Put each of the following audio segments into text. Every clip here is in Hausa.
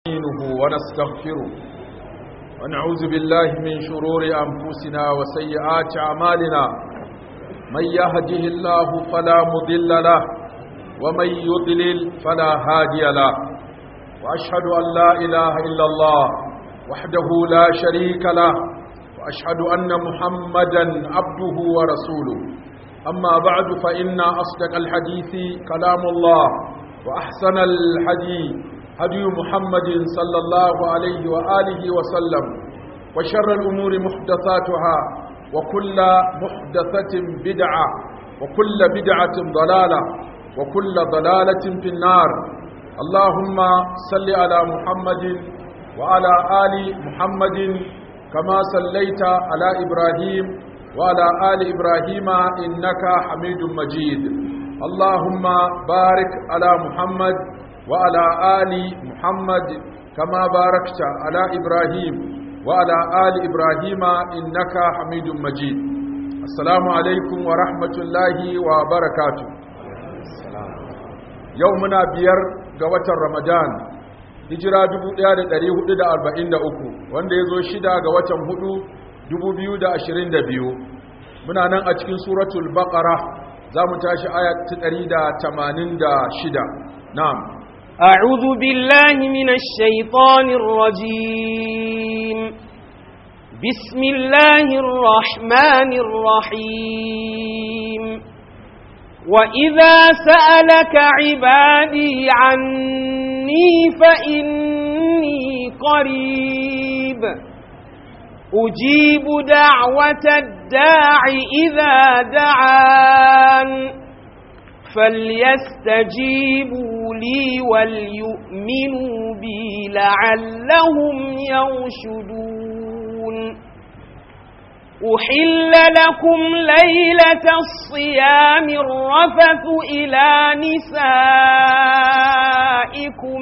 نستعينه ونستغفره ونعوذ بالله من شرور أنفسنا وسيئات أعمالنا من يهده الله فلا مضل له ومن يضلل فلا هادي له وأشهد أن لا إله إلا الله وحده لا شريك له وأشهد أن محمدا عبده ورسوله أما بعد فإن أصدق الحديث كلام الله وأحسن الحديث هدي محمد صلى الله عليه وآله وسلم وشر الأمور محدثاتها وكل محدثة بدعة وكل بدعة ضلالة وكل ضلالة في النار اللهم صل على محمد وعلى آل محمد كما صليت على إبراهيم وعلى آل إبراهيم إنك حميد مجيد اللهم بارك على محمد وعلى آل محمد كما باركت على إبراهيم وعلى آل إبراهيم إنك حميد مجيد السلام عليكم ورحمة الله وبركاته يومنا بير قوة رمضان hijira 1443 wanda ya zo shida ga watan hudu 2022 muna nan a cikin suratul baqara za mu tashi aya ta 186 na'am أعوذ بالله من الشيطان الرجيم بسم الله الرحمن الرحيم وإذا سألك عبادي عني فإني قريب أجيب دعوة الداع إذا دعان فليستجيبوا لي وليؤمنوا بي لعلهم يرشدون أحل لكم ليلة الصيام الرفث إلى نسائكم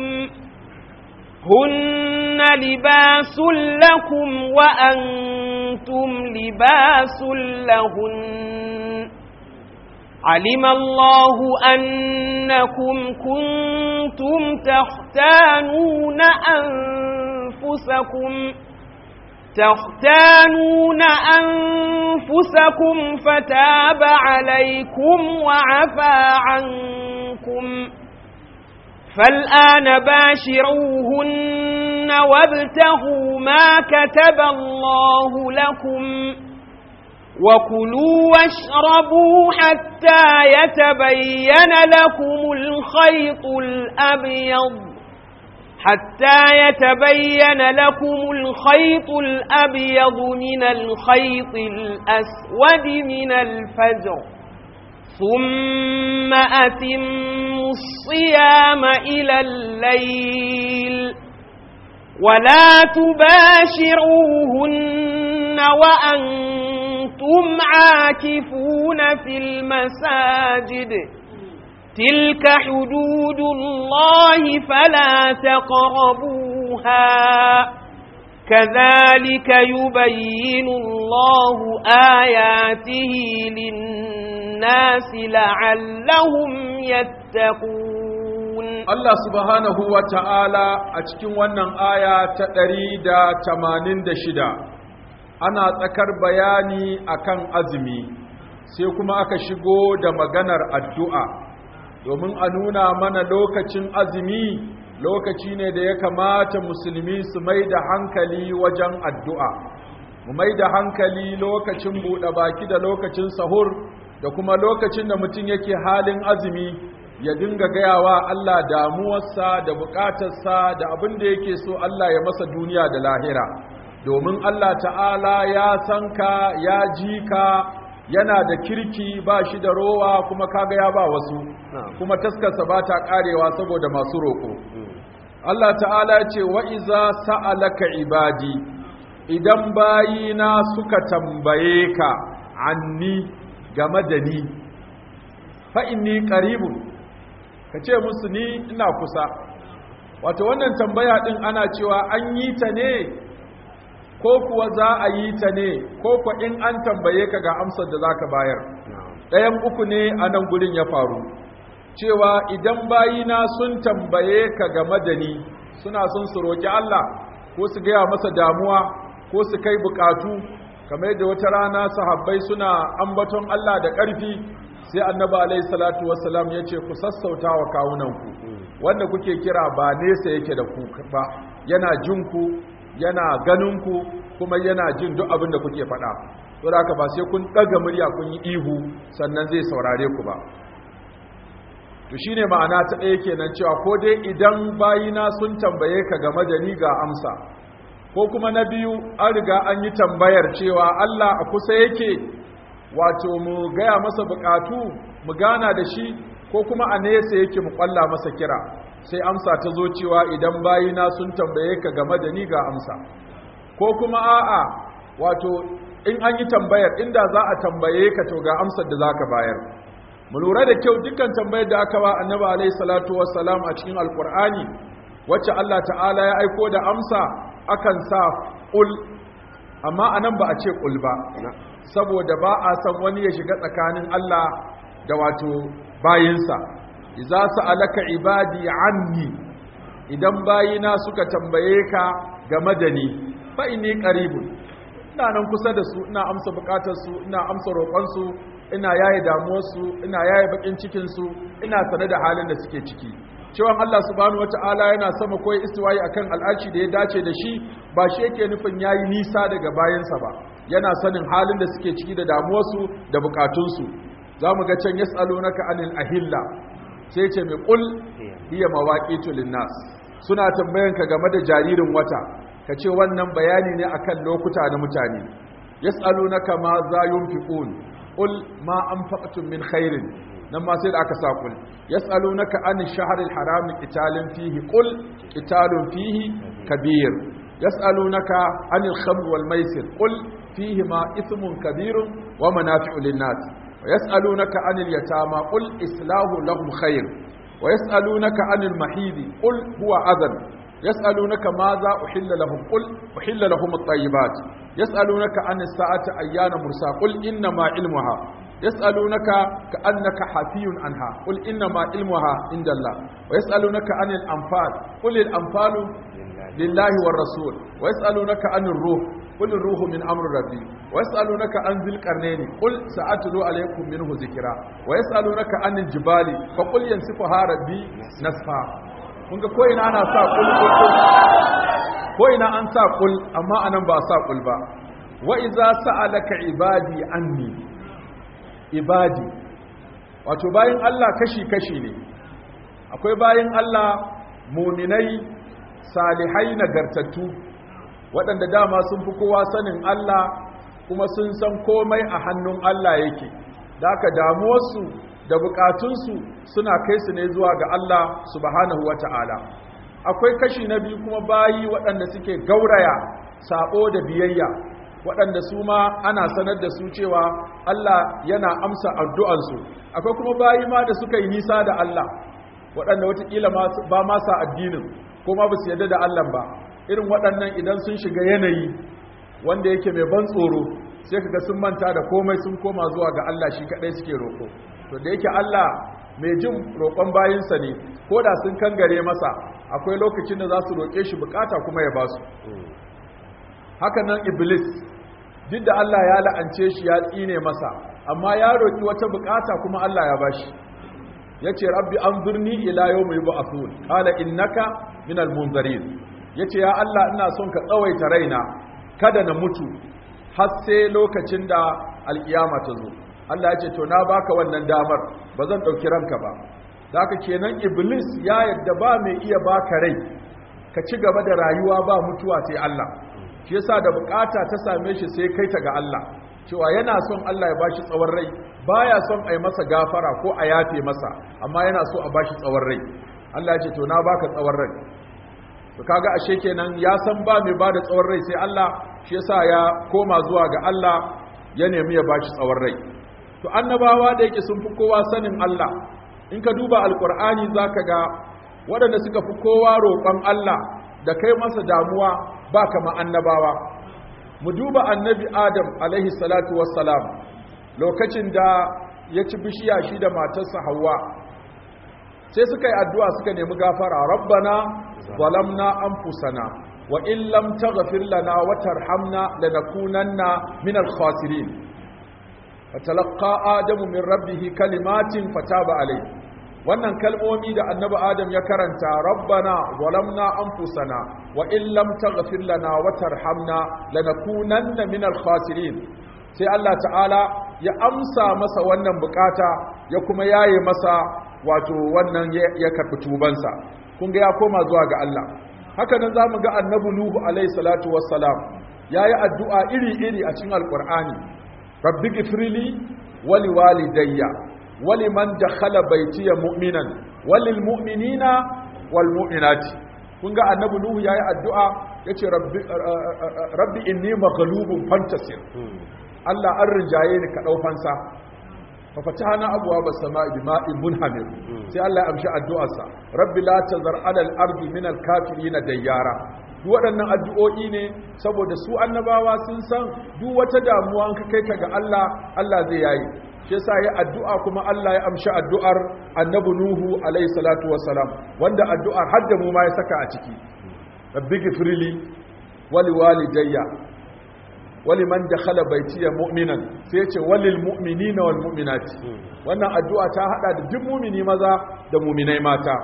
هن لباس لكم وأنتم لباس لهن علم الله أنكم كنتم تختانون أنفسكم تختانون أنفسكم فتاب عليكم وعفى عنكم فالآن باشروهن وابتغوا ما كتب الله لكم وكلوا واشربوا حتى يتبين لكم الخيط الأبيض حتى يتبين لكم الخيط الأبيض من الخيط الأسود من الفجر ثم أتموا الصيام إلى الليل ولا تباشروهن وأنتم عاكفون في المساجد تلك حدود الله فلا تقربوها كذلك يبين الله آياته للناس لعلهم يتقون Allah subhanahu wa ta'ala a cikin wannan aya ta ɗari da tamanin da shida ana tsakar bayani akan azumi sai kuma aka shigo da maganar addu'a domin a nuna mana lokacin azumi lokaci ne da ya kamata musulmi su mai da hankali wajen addu'a mu mai da hankali lokacin buɗe baki da lokacin sahur da kuma lokacin da mutum yake halin azumi ya dinga gayawa Allah damuwarsa da bukatarsa da abin da yake so Allah ya masa duniya da lahira domin Allah ta'ala ya san ka ya ji ka yana da kirki ba shi da rowa kuma kaga ya ba wasu kuma taskarsa ba ta karewa saboda masu roƙo Allah ta'ala ce wa iza sa'alaka ibadi idan bayina suka tambaye ka anni game da ni fa inni qaribun ka ce musu ni ina kusa wato wannan tambaya din ana cewa an yi ta ne ko kuwa za a yi ta ne ko kuwa in an tambaye ka ga amsar da za ka bayar ɗayan uku ne a nan gurin ya faru cewa idan bayina sun tambaye ka game da ni suna son su roƙi Allah ko su gaya masa damuwa ko su kai bukatu kamar yadda wata rana sahabbai suna ambaton Allah da ƙarfi sai annabi alaihi salatu wassalam ya ce ku sassauta wa kawunanku wanda kuke kira ba nesa yake da ku ba yana jin ku yana ganin ku kuma yana jin duk abin da kuke faɗa to da haka ba sai kun ɗaga murya kun yi ihu sannan zai saurare ku ba to shine ma'ana ta ɗaya kenan cewa ko dai idan bayina sun tambaye ka game da ni ga amsa ko kuma na biyu an riga an yi tambayar cewa Allah a kusa yake wato mu gaya masa bukatu mu gana da shi ko kuma a nesa yake mu kwalla masa kira sai amsa ta zo cewa idan bayina sun tambaye ka game da ni ga amsa ko kuma a'a wato in an yi tambayar inda za a tambaye ka to ga amsar da zaka bayar mu lura da kyau dukkan tambayar da aka ba annabi alaihi salatu wassalam a cikin alqur'ani wacce Allah ta'ala ya aiko da amsa akan sa qul amma anan ba a ce qul ba saboda ba a san wani ya shiga tsakanin Allah da wato bayinsa idza sa'alaka ibadi anni idan bayina suka tambaye ka game da ni fa inni qaribun ina nan kusa da su ina amsa bukatar su ina amsa roƙon su ina yaye damuwar su ina yaye bakin cikin su ina sane da halin da suke ciki cewa Allah subhanahu wata'ala yana sama koyi istiwayi akan al'arshi da ya dace da shi ba shi yake nufin yayi nisa daga bayansa ba yana sanin halin da suke ciki da damuwarsu da bukatunsu za mu ga can yas'alunaka anil ahilla sai ce mai qul hiya mawaqitu linnas suna tambayanka game da jaririn wata kace wannan bayani ne akan lokuta na mutane yas'alunaka ma za yunfiqun qul ma anfaqtum min khairin nan ma sai da aka sa qul yas'alunaka anil shahril haram qitalin fihi qul qitalun fihi kabir yas'alunaka anil khamr wal maisir qul فيهما إثم كبير ومنافع للناس ويسألونك عن اليتامى قل إصلاح لهم خير ويسألونك عن المحيض قل هو أذن يسألونك ماذا أحل لهم قل أحل لهم الطيبات يسألونك عن الساعة أيان مرسى قل إنما علمها يسألونك كأنك حفي عنها قل إنما علمها عند الله ويسألونك عن الأنفال قل الأنفال لله والرسول ويسألونك عن الروح قل الروح من أمر ربي ويسألونك عن ذي القرنين قل سأتلو عليكم منه ذكرا ويسألونك عن الجبال فقل ينسفها ربي نسفا kunga ko ina ana sa kul ko ina an sa kul amma anan ba sa kul ba wa iza sa'alaka ibadi anni ibadi wato bayin Allah kashi kashi ne akwai bayin Allah muminai salihai nagartattu waɗanda dama sun fi kowa sanin Allah kuma sun san komai a hannun Allah yake da aka damuwarsu da bukatunsu suna kai su ne zuwa ga Allah subhanahu wata'ala akwai kashi na biyu kuma bayi waɗanda suke gauraya sabo da biyayya waɗanda su ma ana sanar da su cewa Allah yana amsa addu'ansu akwai kuma bayi ma da suka yi nisa da Allah waɗanda watakila ba ma sa addinin ko ma ba su yadda da Allah ba irin waɗannan idan sun shiga yanayi wanda yake mai ban tsoro sai kaga sun manta da komai sun koma zuwa ga Allah shi kaɗai suke roƙo to da yake Allah mai jin roƙon bayinsa ne ko da sun kangare masa akwai lokacin da za su roƙe shi bukata kuma ya ba su haka nan iblis duk da Allah ya la'ance shi ya tsine masa amma ya roƙi wata bukata kuma Allah ya bashi yace rabbi anzurni ila yawmi yub'athun qala innaka minal munzirin yace ya Allah ina son ka tsawaita raina kada na mutu har sai lokacin da alkiyama ta zo Allah ya ce to na baka wannan damar ba zan dauki ranka ba zaka kenan iblis ya yadda ba mai iya baka rai ka ci gaba da rayuwa ba mutuwa sai Allah shi yasa da bukata ta same shi sai kai ta ga Allah cewa yana son Allah ya bashi tsawon rai baya son a yi masa gafara ko a yafe masa amma yana so a bashi tsawon rai Allah ya ce to na baka tsawon rai to kaga ashe kenan ya san ba mai bada tsawon rai sai Allah shi yasa ya koma zuwa ga Allah ya nemi ya bashi tsawon rai to annabawa da yake sun fi kowa sanin Allah in ka duba alqur'ani zaka ga waɗanda suka fi kowa roƙon Allah da kai masa damuwa ba kama annabawa mu duba annabi adam alaihi salatu wassalam lokacin da ya ci bishiya shi da matarsa hawa sai suka yi addu'a suka nemi gafara rabbana zalamna anfusana wa in lam taghfir lana wa tarhamna lanakunanna min al-khasirin fatalaqqa adamu min rabbih kalimatin fataba alayhi wannan kalmomi da annabi adam ya karanta rabbana zalamna anfusana wa in lam taghfir lana wa tarhamna lanakunanna min al-khasirin sai Allah ta'ala ya amsa masa wannan bukata ya kuma yaye masa wato wannan ya karbi tubansa kun ga ya koma zuwa ga Allah haka nan zamu ga annabi nuhu alayhi salatu wassalam yayi addu'a iri-iri a cikin alqur'ani rabbi ghfirli wa liwalidayya wa liman dakhala baytiya mu'minan walil mu'minina wal mu'minati kun ga annabi nuhu yayi addu'a yace rabbi rabbi inni maghlubun fantasir Allah an rinjaye ni ka dau fansa fa fatahna abwaaba as-samaa'i bima'in munhamir sai Allah ya amshi addu'arsa rabbi la tazar 'ala al-ardi min al-kafirin dayyara duk waɗannan addu'o'i ne saboda su annabawa sun san duk wata damuwa ka kai ka ga Allah Allah zai yayi shi yasa ya addu'a kuma Allah ya amshi addu'ar annabi Nuhu alayhi salatu wassalam wanda addu'ar har da mu ma ya saka a ciki rabbi gifrili wali walidayya wali man dakhala baitiya mu'minan sai ya ce walil mu'minina wal mu'minati wannan addu'a ta hada da duk mu'mini maza da mu'minai mata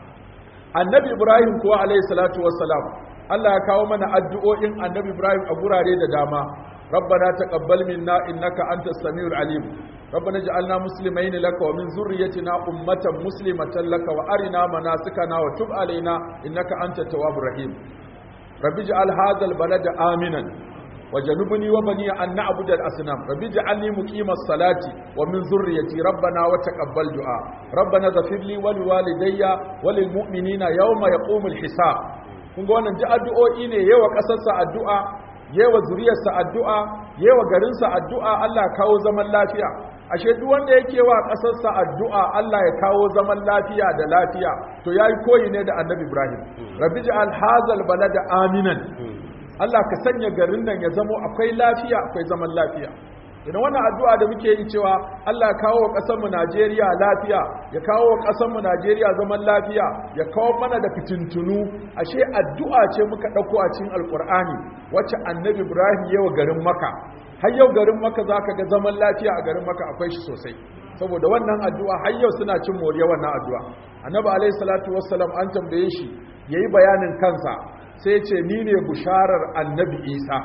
annabi Ibrahim kuwa alayhi salatu wassalam Allah ya kawo mana addu'o'in annabi Ibrahim a gurare da dama ربنا تقبل منا إنك أنت السميع العليم ربنا اجعلنا مسلمين لك ومن ذريتنا أمة مسلمة لك وأرنا مناسكنا وتب علينا إنك أنت التواب الرحيم رب اجعل هذا البلد آمنا وجنبني وبني أن نعبد الأصنام رب اجعلني مقيم الصلاة ومن ذريتي ربنا وتقبل دعاء ربنا غفر لي ولوالدي وللمؤمنين يوم يقوم الحساب kun ga wannan ji addu'o'i ne yawa ƙasarsa addu'a yewa zuriyarsa addu'a yewa garinsa addu'a Allah kawo zaman lafiya ashe duk wanda yake wa ƙasarsa addu'a Allah ya kawo zaman lafiya da lafiya to yayi koyi ne da Annabi Ibrahim rabbi ja'al hazal balada aminan Allah ka sanya garin nan ya zamo akwai lafiya akwai zaman lafiya idan wannan addu'a da muke yi cewa Allah ya kawo wa ƙasar mu Najeriya lafiya ya kawo wa ƙasar mu Najeriya zaman lafiya ya kawo mana da fitintunu ashe addu'a ce muka ɗauko a cikin Alƙur'ani wacce Annabi Ibrahim yawa garin Makka har yau garin Makka zaka ga zaman lafiya a garin Makka akwai shi sosai saboda wannan addu'a har yau suna cin moriya wannan addu'a Annabi alaihi salatu wassalam an tambaye shi yayi bayanin kansa sai ya ce ni ne busharar Annabi Isa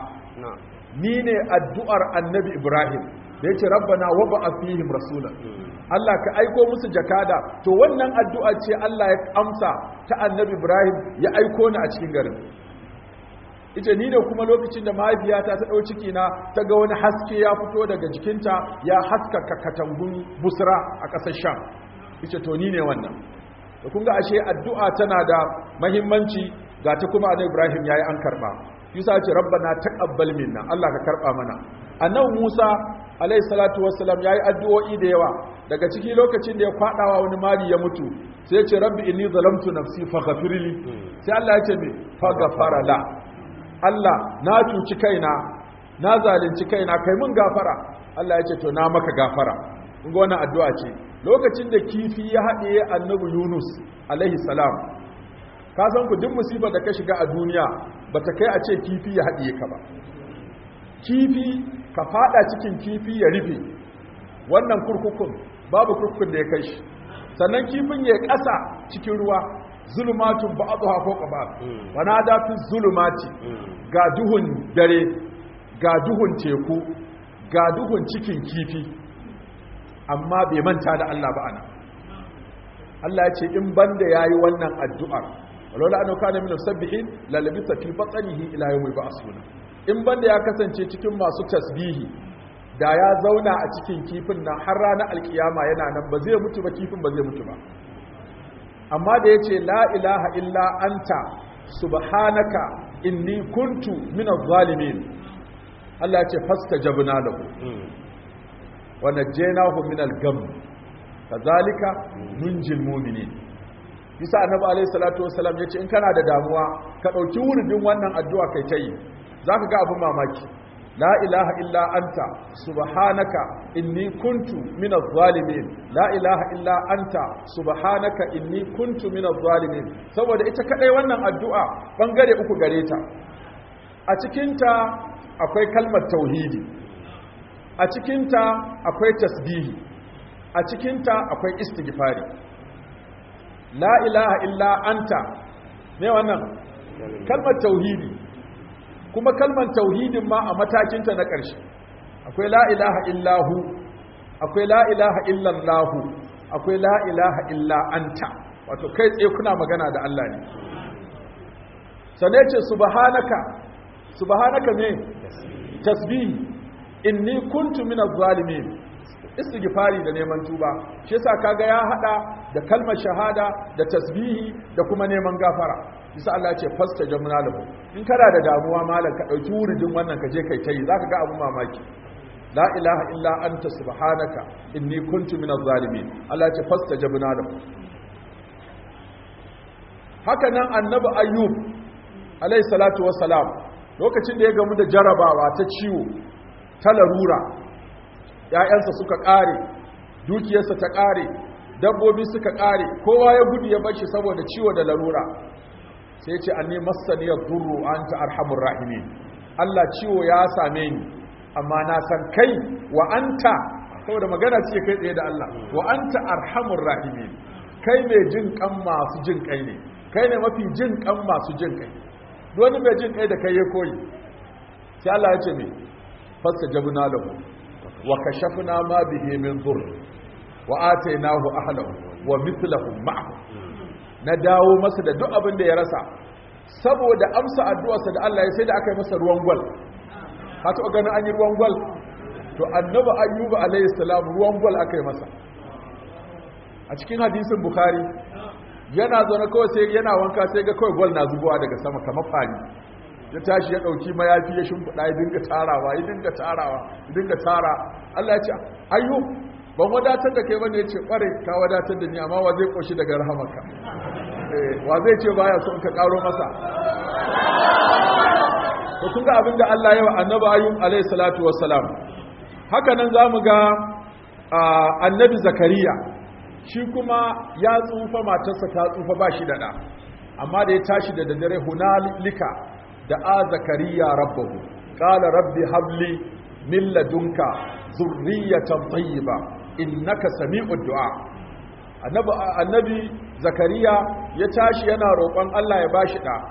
ni ne addu'ar annabi Ibrahim da ya ce rabbana wa ba a fihim rasulan Allah ka aiko musu jakada to wannan addu'a ce Allah ya amsa ta annabi Ibrahim ya aiko ni a cikin garin ita ni ne kuma lokacin da mahaifiyata ta ɗau ciki na ta ga wani haske ya fito daga jikinta ya haskaka katangun busra a ƙasar sham ita to ni ne wannan da kun ga ashe addu'a tana da mahimmanci ga ta kuma annabi Ibrahim yayi an karba Yusa ce rabbana taqabbal minna Allah ka karba mana annabi Musa alayhi salatu wassalam yayi addu'o'i da yawa daga ciki lokacin da ya kwadawa wani mali ya mutu sai ya ce rabbi inni zalamtu nafsi faghfirli sai Allah ya ce me faghfara la Allah na cuci kaina na zalunci kaina kai mun gafara Allah ya ce to na maka gafara kun ga wannan addu'a ce lokacin da kifi ya haɗe annabi Yunus alaihi salam ka san ku duk musibar da ka shiga a duniya ba ta kai a ce kifi ya haɗiye ka ba kifi ka fada cikin kifi ya rufe wannan kurkukun babu kurkukun da ya kai shi sannan kifin ya ƙasa cikin ruwa zulumatun ba abu hafo ƙaba wana dafi zulumati ga duhun dare ga duhun teku ga duhun cikin kifi amma bai manta da Allah ba ana Allah ya ce in banda yayi wannan addu'ar walola an kana min musabbihin la labisa fi batnihi ila yawmi ba'suna in banda ya kasance cikin masu tasbihi da ya zauna a cikin kifin nan har ranar alkiyama yana nan ba zai mutu ba kifin ba zai mutu ba amma da yace la ilaha illa anta subhanaka inni kuntu min adh-dhalimin Allah ya ce fastajabna lahu wa najjaynahu min al-gham kazalika nunjil mu'minin bisa annabi alayhi salatu wasalam yace in kana da damuwa ka dauki wuridin wannan addu'a kai ta yi zaka ga abin mamaki la ilaha illa anta subhanaka inni kuntu minaz zalimin la ilaha illa anta subhanaka inni kuntu minaz zalimin saboda ita kadai wannan addu'a bangare uku gare ta a cikinta akwai kalmar tauhidi a cikinta akwai tasbihi a cikinta akwai istighfari la ilaha illa anta ne wannan kalmar tauhidi kuma kalmar tauhidin ma a matakinta na ƙarshe akwai la ilaha illahu akwai la ilaha illallahu akwai la ilaha illa anta wato kai tsaye kuna magana da Allah ne sane ce subhanaka subhanaka ne tasbihi inni kuntu minaz zalimin istighfari da neman tuba shi yasa kaga ya hada da kalmar shahada da tasbihi da kuma neman gafara bisa Allah ce fasta jamna lahu in kana da damuwa malam ka dauki wuridin wannan ka je kai tayi zaka ga abun mamaki la ilaha illa anta subhanaka inni kuntu minaz zalimin Allah ce fasta jamna lahu haka nan annabi ayyub alayhi salatu wassalam lokacin da ya gamu da jarabawa ta ciwo ta larura ‘ya'yansa suka ƙare dukiyarsa ta ƙare dabbobi suka ƙare kowa ya gudu ya bashi saboda ciwo da larura sai ce an ne masaniyar duru an ta arhamun rahimi Allah ciwo ya same ni amma na san kai wa anta saboda magana ce kai tsaye da Allah wa anta arhamun rahimi kai mai jin kan masu jin kai ne kai ne mafi jin kan masu jin kai wani mai jin kai da kai ya koyi sai Allah ya ce me fasta jabna lahu wa kashafna ma bihi min dhurr wa atainahu ahlahu wa mithluhum ma'ahu na dawo masa da duk abin da ya rasa saboda amsa addu'arsa da Allah ya sai da aka yi masa ruwan gwal ka taɓa ganin an yi ruwan gwal to annabi ayyuba alayhi salam ruwan gwal aka yi masa a cikin hadisin bukhari yana zaune kawai sai yana wanka sai ga kawai gwal na zubowa daga sama kamar fari ya tashi ya ɗauki mayafi ya shimfiɗa ya dinga tarawa ya dinga tarawa ya dinga tara Allah ya ce ayyu ban wadatar da kai bane ya ce ƙware ka wadatar da ni amma wa zai ƙoshi daga rahamarka wa zai ce baya so ka ƙaro masa to kun ga abinda Allah ya wa annabi ayyub alayhi salatu wassalam haka nan zamu ga annabi zakariya shi kuma ya tsufa matarsa ta tsufa ba shi da ɗa amma da ya tashi da daddare hunalika da a zakariya rabbahu qala rabbi habli min ladunka zurriyatan tayyiba innaka sami'ud du'a annabi annabi zakariya ya tashi yana roƙon Allah ya bashi da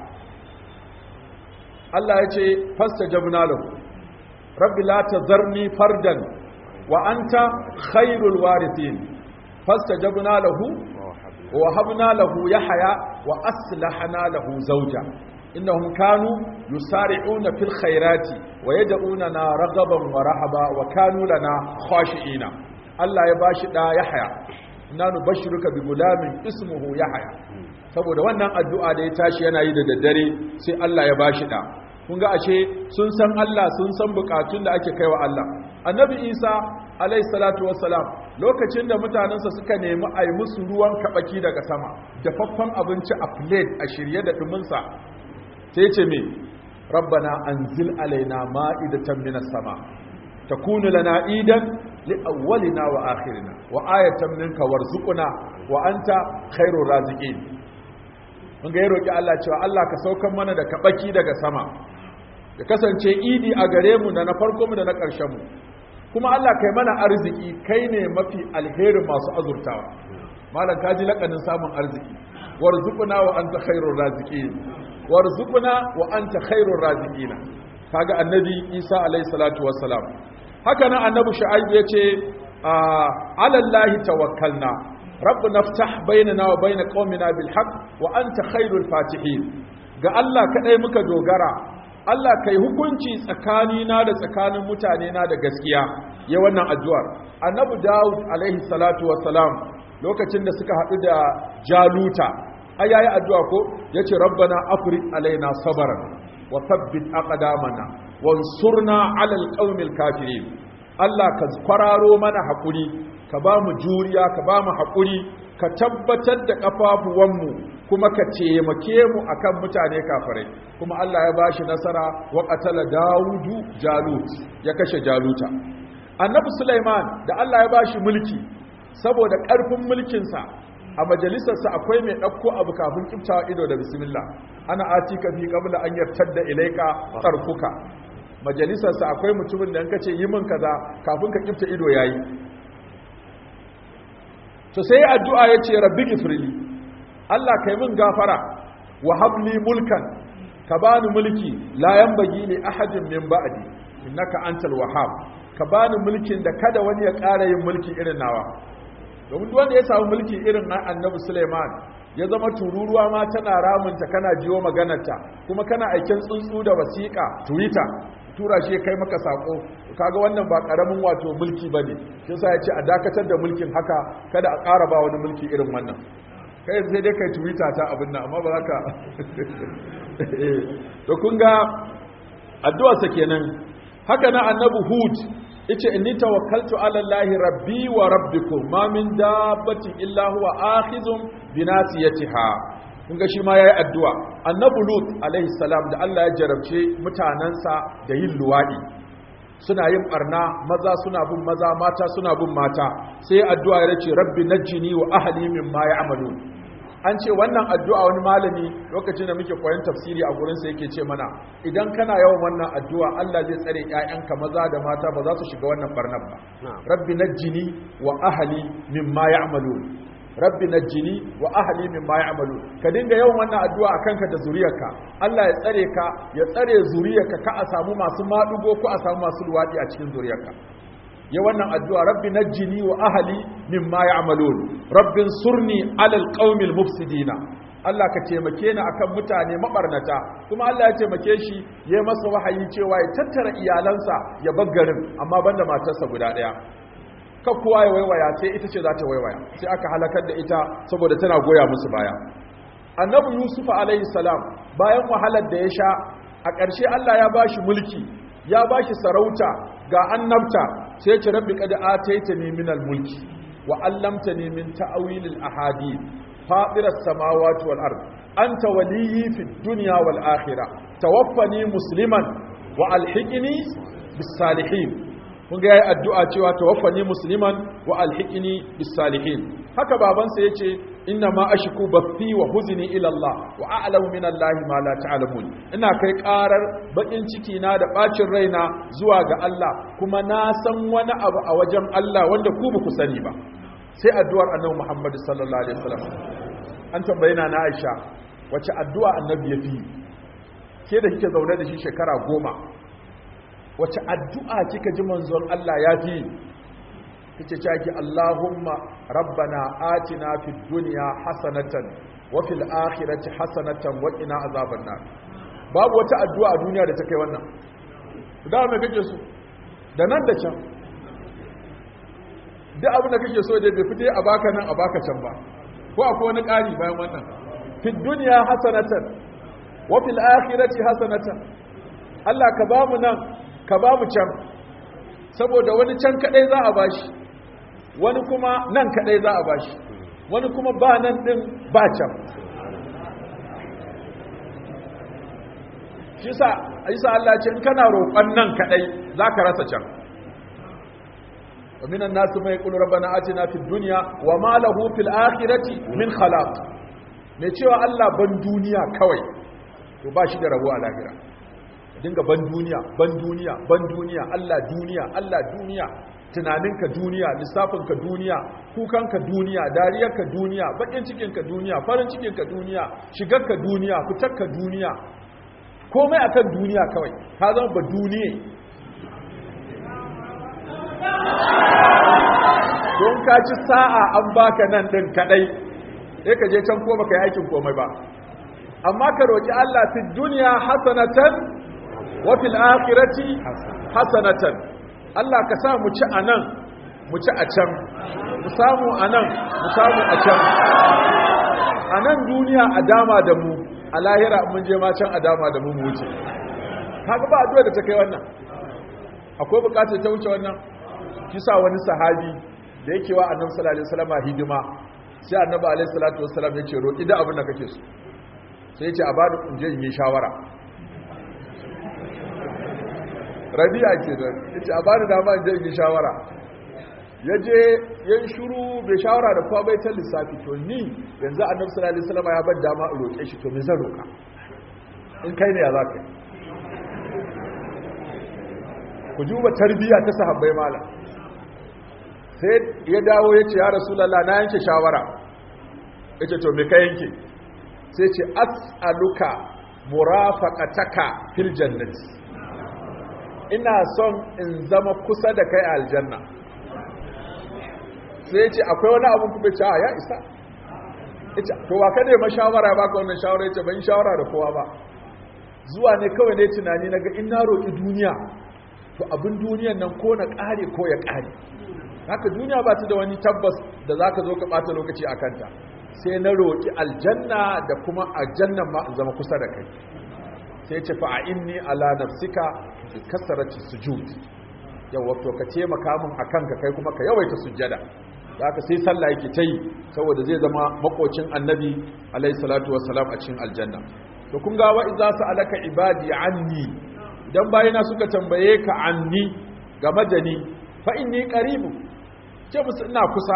Allah ya ce fastajabna lahu rabbi la tazarni fardan wa anta khairul warithin fastajabna lahu wa habna lahu yahya wa aslahna lahu zawja innahum kanu yusari'una fil khairati wa yad'unana ragaban wa rahaba wa kanu lana khashi'ina Allah ya bashi da Yahya inna nubashshiruka bi gulamin ismuhu Yahya saboda wannan addu'a da ya tashi yana yi da daddare sai Allah ya bashi da kun ga ashe sun san Allah sun san bukatun da ake kaiwa Allah annabi Isa alayhi salatu wassalam lokacin da mutanensa suka nemi a yi musu ruwan kabaki daga sama dafaffen abinci a plate a shirye da duminsa sai ce me rabbana anzil alaina ma'idatan minas sama takunu lana idan li awwalina wa akhirina wa ayatan minka warzuqna wa anta khairur raziqin mun ga roki Allah cewa Allah ka saukan mana da kabaki daga sama ya kasance idi a gare mu da na farko mu da na ƙarshen mu kuma Allah kai mana arziki kai ne mafi alherin masu azurtawa malam kaji lakanin samun arziki warzuqna wa anta khairur raziqin warzuqna wa anta khairur raziqina kaga annabi Isa alayhi salatu wassalam haka nan annabi Shu'aib yace ala Allah tawakkalna rabbuna ftah bainana wa bain qaumina bil haqq wa anta khairul fatihin ga Allah kadai muka dogara Allah kai hukunci tsakanina da tsakanin mutane na da gaskiya ya wannan addu'ar annabi Dawud alaihi salatu wassalam lokacin da suka haɗu da Jaluta ai yayi addu'a ko yace rabbana afrid alaina sabran wa thabbit aqdamana wansurna ala alqaumil kafirin Allah ka kwararo mana hakuri ka ba mu juriya ka ba mu hakuri ka tabbatar da kafafuwanmu kuma ka taimake mu akan mutane kafirai kuma Allah ya bashi nasara wa qatala Dawudu Jalut ya kashe Jaluta Annabi Sulaiman da Allah ya bashi mulki saboda ƙarfin mulkinsa a majalisarsa akwai mai ɗauko abu kafin kiftawa ido da bismillah ana atika fi qabla an yartadda ilaika tarfuka majalisarsa akwai mutumin da kace yi min kaza kafin ka kifta ido yayi to sai addu'a yace rabbi gifrili Allah kai min gafara wa habli mulkan ka bani mulki la yanbaghi li ahadin min ba'di innaka antal wahhab ka bani mulkin da kada wani ya ƙara yin mulki irin nawa domin wanda ya samu mulki irin na annabi Suleiman ya zama tururuwa ma tana ramunta kana jiwo maganarta kuma kana aikin tsuntsu da wasiƙa twitter tura shi kai maka sako kaga wannan ba karamin wato mulki bane shi yasa ya ce a dakatar da mulkin haka kada a ƙara ba wani mulki irin wannan kai sai dai kai twitter ta abin nan amma ba za ka to kun ga addu'arsa kenan haka na annabi hud yace inni tawakkaltu ala allahi rabbi wa rabbikum ma min dabbatin illa huwa akhizun bi nasiyatiha kun ga shi ma yayi addu'a annabi lut alaihi salam da Allah ya jarabce mutanansa da yin luwadi suna yin barna maza suna bin maza mata suna bin mata sai addu'a ya ce rabbi najjini wa ahli mimma ya'malun an ce wannan addu'a wani malami lokacin da muke koyon tafsiri a gurinsa yake ce mana idan kana yawan wannan addu'a Allah zai tsare ‘ya'yanka maza da mata ba za su shiga wannan barnar ba rabbi najjini wa ahali mimma ya'malu rabbi najjini wa ahali mimma ya'malu ka dinga yawan wannan addu'a a kanka da zuriyarka Allah ya tsare ka ya tsare zuriyarka ka a samu masu maɗugo ko a samu masu luwaɗi a cikin zuriyarka ya wannan addu'a rabbi najjini wa ahli mimma ya'malun rabbin surni alal qaumil mufsidina Allah ka taimake ni akan mutane mabarnata kuma Allah ya taimake shi ya masa wahayi cewa ya tattara iyalansa ya bar garin amma banda matarsa guda daya ka kowa ya waiwaya sai ita ce za ta waiwaya sai aka halakar da ita saboda tana goya musu baya annabi yusuf alaihi salam bayan wahalar da ya sha a ƙarshe Allah ya bashi mulki ya bashi sarauta ga annabta sai ce rabbi qad ataitani min al-mulki wa allamtani min ta'wil al-ahadith fatir as-samawati wal ard anta waliyyi fid dunya wal akhirah tawaffani musliman wa alhiqni bis salihin kun ga yayi addu'a cewa tawaffani musliman wa alhiqni bis salihin haka babansa yace inna ma ashku bathi wa huzni ila Allah wa a'lamu min Allah ma la ta'lamun ina kai karar bakin ciki na da bacin raina zuwa ga Allah kuma na san wani abu a wajen Allah wanda ku ba ku sani ba sai addu'ar annabi Muhammad sallallahu alaihi wasallam an tambaye na na Aisha wace addu'a annabi ya fi ke da kike zaune da shi shekara goma wace addu'a kika ji manzon Allah ya fi kace caki Allahumma rabbana atina fid dunya hasanatan wa fil akhirati hasanatan wa qina azaban nar babu wata addu'a a duniya da ta kai wannan da me kake so da nan da can duk abin da kake so da bai fite a baka nan a baka can ba ko akwai wani ƙari bayan wannan fid dunya hasanatan wa fil akhirati hasanatan Allah ka bamu nan ka bamu can saboda wani can kadai za a bashi wani kuma nan kadai za a bashi wani kuma ba nan din ba can shi sa isa Allah ce in kana roƙon nan kadai zaka rasa can ومن الناس من يقول ربنا آتنا في الدنيا وما له في الآخرة من خلاق mai cewa Allah ban duniya kawai to ba shi da rabo a lahira dinga ban duniya ban duniya ban duniya Allah duniya Allah duniya tunaninka duniya lissafinka duniya kukanka duniya dariyarka duniya bakin cikinka duniya farin cikinka duniya shigarka duniya fitarka duniya komai akan duniya kawai ka zama ba duniya don ka ci sa'a an baka nan din kadai sai ka je can ko baka yi aikin komai ba amma ka roki Allah fi duniya hasanatan wa fil akhirati hasanatan Allah ka sa mu ci anan mu ci a can mu samu anan mu samu a can anan duniya a dama da mu a lahira mun je ma can a dama da mu mu wuce kaga ba addu'a da ta kai wannan akwai bukatar ta wuce wannan kisa wani sahabi da yake wa annabi sallallahu alaihi wasallam hidima sai annabi alaihi salatu wassalam ya ce roƙi da abin da kake so sai ya ce a bani in je in yi shawara rabi'a ke da ya ce a bani dama in je in yi shawara ya je ya yi shuru bai shawara da kowa bai ta lissafi to ni yanzu annabi sallallahu alaihi wasallam ya bar dama in roƙe shi to me zan roƙa in kai ne ya za ka yi ku juba tarbiyya ta sahabbai malam sai ya dawo ya ce ya rasulallah na yanke shawara ya ce to me ka yanke sai ce as'aluka murafaqataka fil jannati ina son in zama kusa da kai a aljanna sai ya ce akwai wani abu kuma ce ya isa ita to wa ka nema shawara ba ka wannan shawara ya ce ban shawara da kowa ba zuwa ne kawai ne tunani na ga in na roƙi duniya to abin duniyan nan ko na ƙare ko ya ƙare haka duniya ba ta da wani tabbas da za ka zo ka ɓata lokaci a kanta sai na roƙi aljanna da kuma aljannan ma in zama kusa da kai sai ce fa'a inni ala nafsika bi kasarati sujud yawa to ka taimaka min akan ka kai kuma ka yawaita sujjada haka sai sallah yake ta yi saboda zai zama makocin annabi alaihi salatu wassalam a cikin aljanna to kun ga wa idza sa'alaka ibadi anni idan bayina suka tambaye ka anni game da ni fa inni qaribu ce musu ina kusa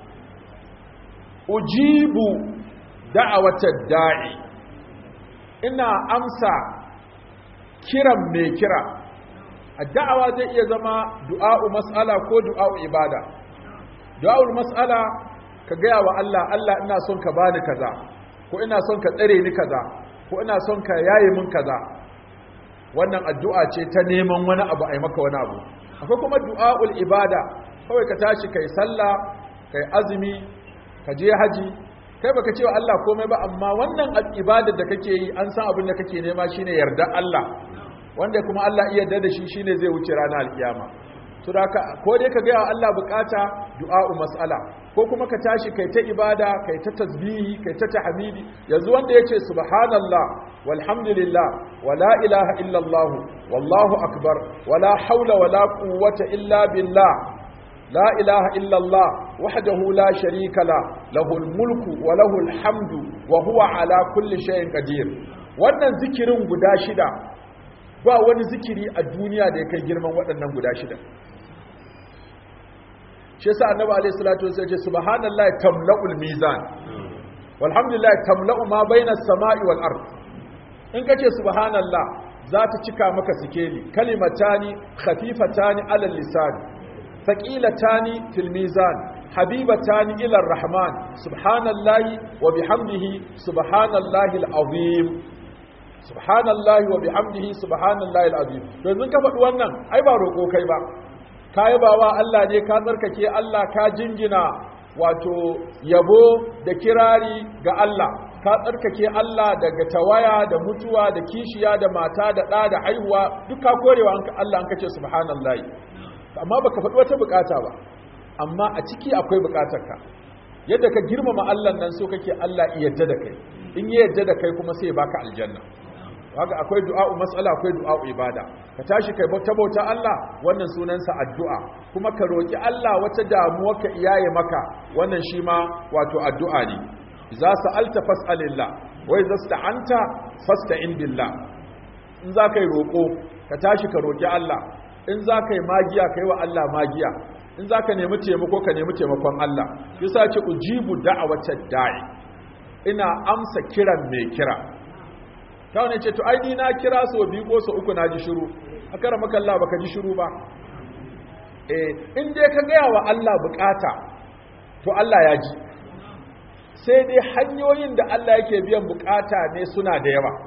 ujibu da'awatad da'i ina amsa kiran mai kira da'awa zai iya zama du'a'u mas'ala ko du'a'u ibada du'a'ul mas'ala ka gaya wa Allah Allah ina son ka bani kaza ko ina son ka tsare ni kaza ko ina son ka yaye min kaza wannan addu'a ce ta neman wani abu a yi maka wani abu akwai kuma du'a'ul ibada kawai ka tashi kai sallah kai azumi ka je haji kai baka ce wa Allah komai ba amma wannan ibadar da kake yi an san abin da kake nema shine yarda Allah wanda kuma Allah iya yarda da shi shine zai wuce ranar alkiyama to da ko dai ka ga Allah bukata du'a'u mas'ala ko kuma ka tashi kai ta ibada kai ta tasbihi kai ta tahmidi yanzu wanda yace subhanallah walhamdulillah wala ilaha illallah wallahu akbar wala haula wala quwwata illa billah la ilaha illallah wahdahu la sharika la lahul mulku wa lahul hamdu wa huwa ala kulli shay'in qadir wannan zikirin guda shida ba wani zikiri a duniya da ya kai girman waɗannan guda shida shi yasa annabi alayhi salatu wasallam ya ce subhanallahi tamla'ul mizan walhamdulillah tamla'u ma baina as-sama'i wal ard in kace subhanallah za ta cika maka sikeli kalimatani khafifatani ala lisan thaqilatani fil mizan habibatani ila ar-rahman subhanallahi wa bihamdihi subhanallahi al-azim subhanallahi wa bihamdihi subhanallahi al-azim yanzu ka faɗi wannan ai ba roƙo kai ba ka yabawa Allah ne ka tsarkake Allah ka jingina wato yabo da kirari ga Allah ka tsarkake Allah daga tawaya da mutuwa da kishiya da mata da ɗa da haihuwa duk ka korewa Allah an kace subhanallahi amma baka faɗi wata bukata ba amma a ciki akwai bukatarka yadda ka girmama Allah nan so kake Allah ya yarda da kai in ya yarda da kai kuma sai ya baka aljanna haka akwai du'a'u mas'ala akwai du'a'u ibada ka tashi kai bauta bauta Allah wannan sunansa addu'a kuma ka roki Allah wata damuwa ka iyaye maka wannan shi ma wato addu'a ne idza sa'alta fas'alillah wa idza sta'anta fasta'in billah in za ka yi roko ka tashi ka roki Allah in za ka yi magiya kai wa Allah magiya in za ka nemi taimako ka nemi taimakon Allah yasa ce ujibu da'awatad da'i ina amsa kiran mai kira ta wani ce to ai ni na kira so biyu ko so uku na ji shiru a kara makalla baka ji shiru ba eh in dai ka gaya wa Allah bukata to Allah ya ji sai dai hanyoyin da Allah yake biyan bukata ne suna da yawa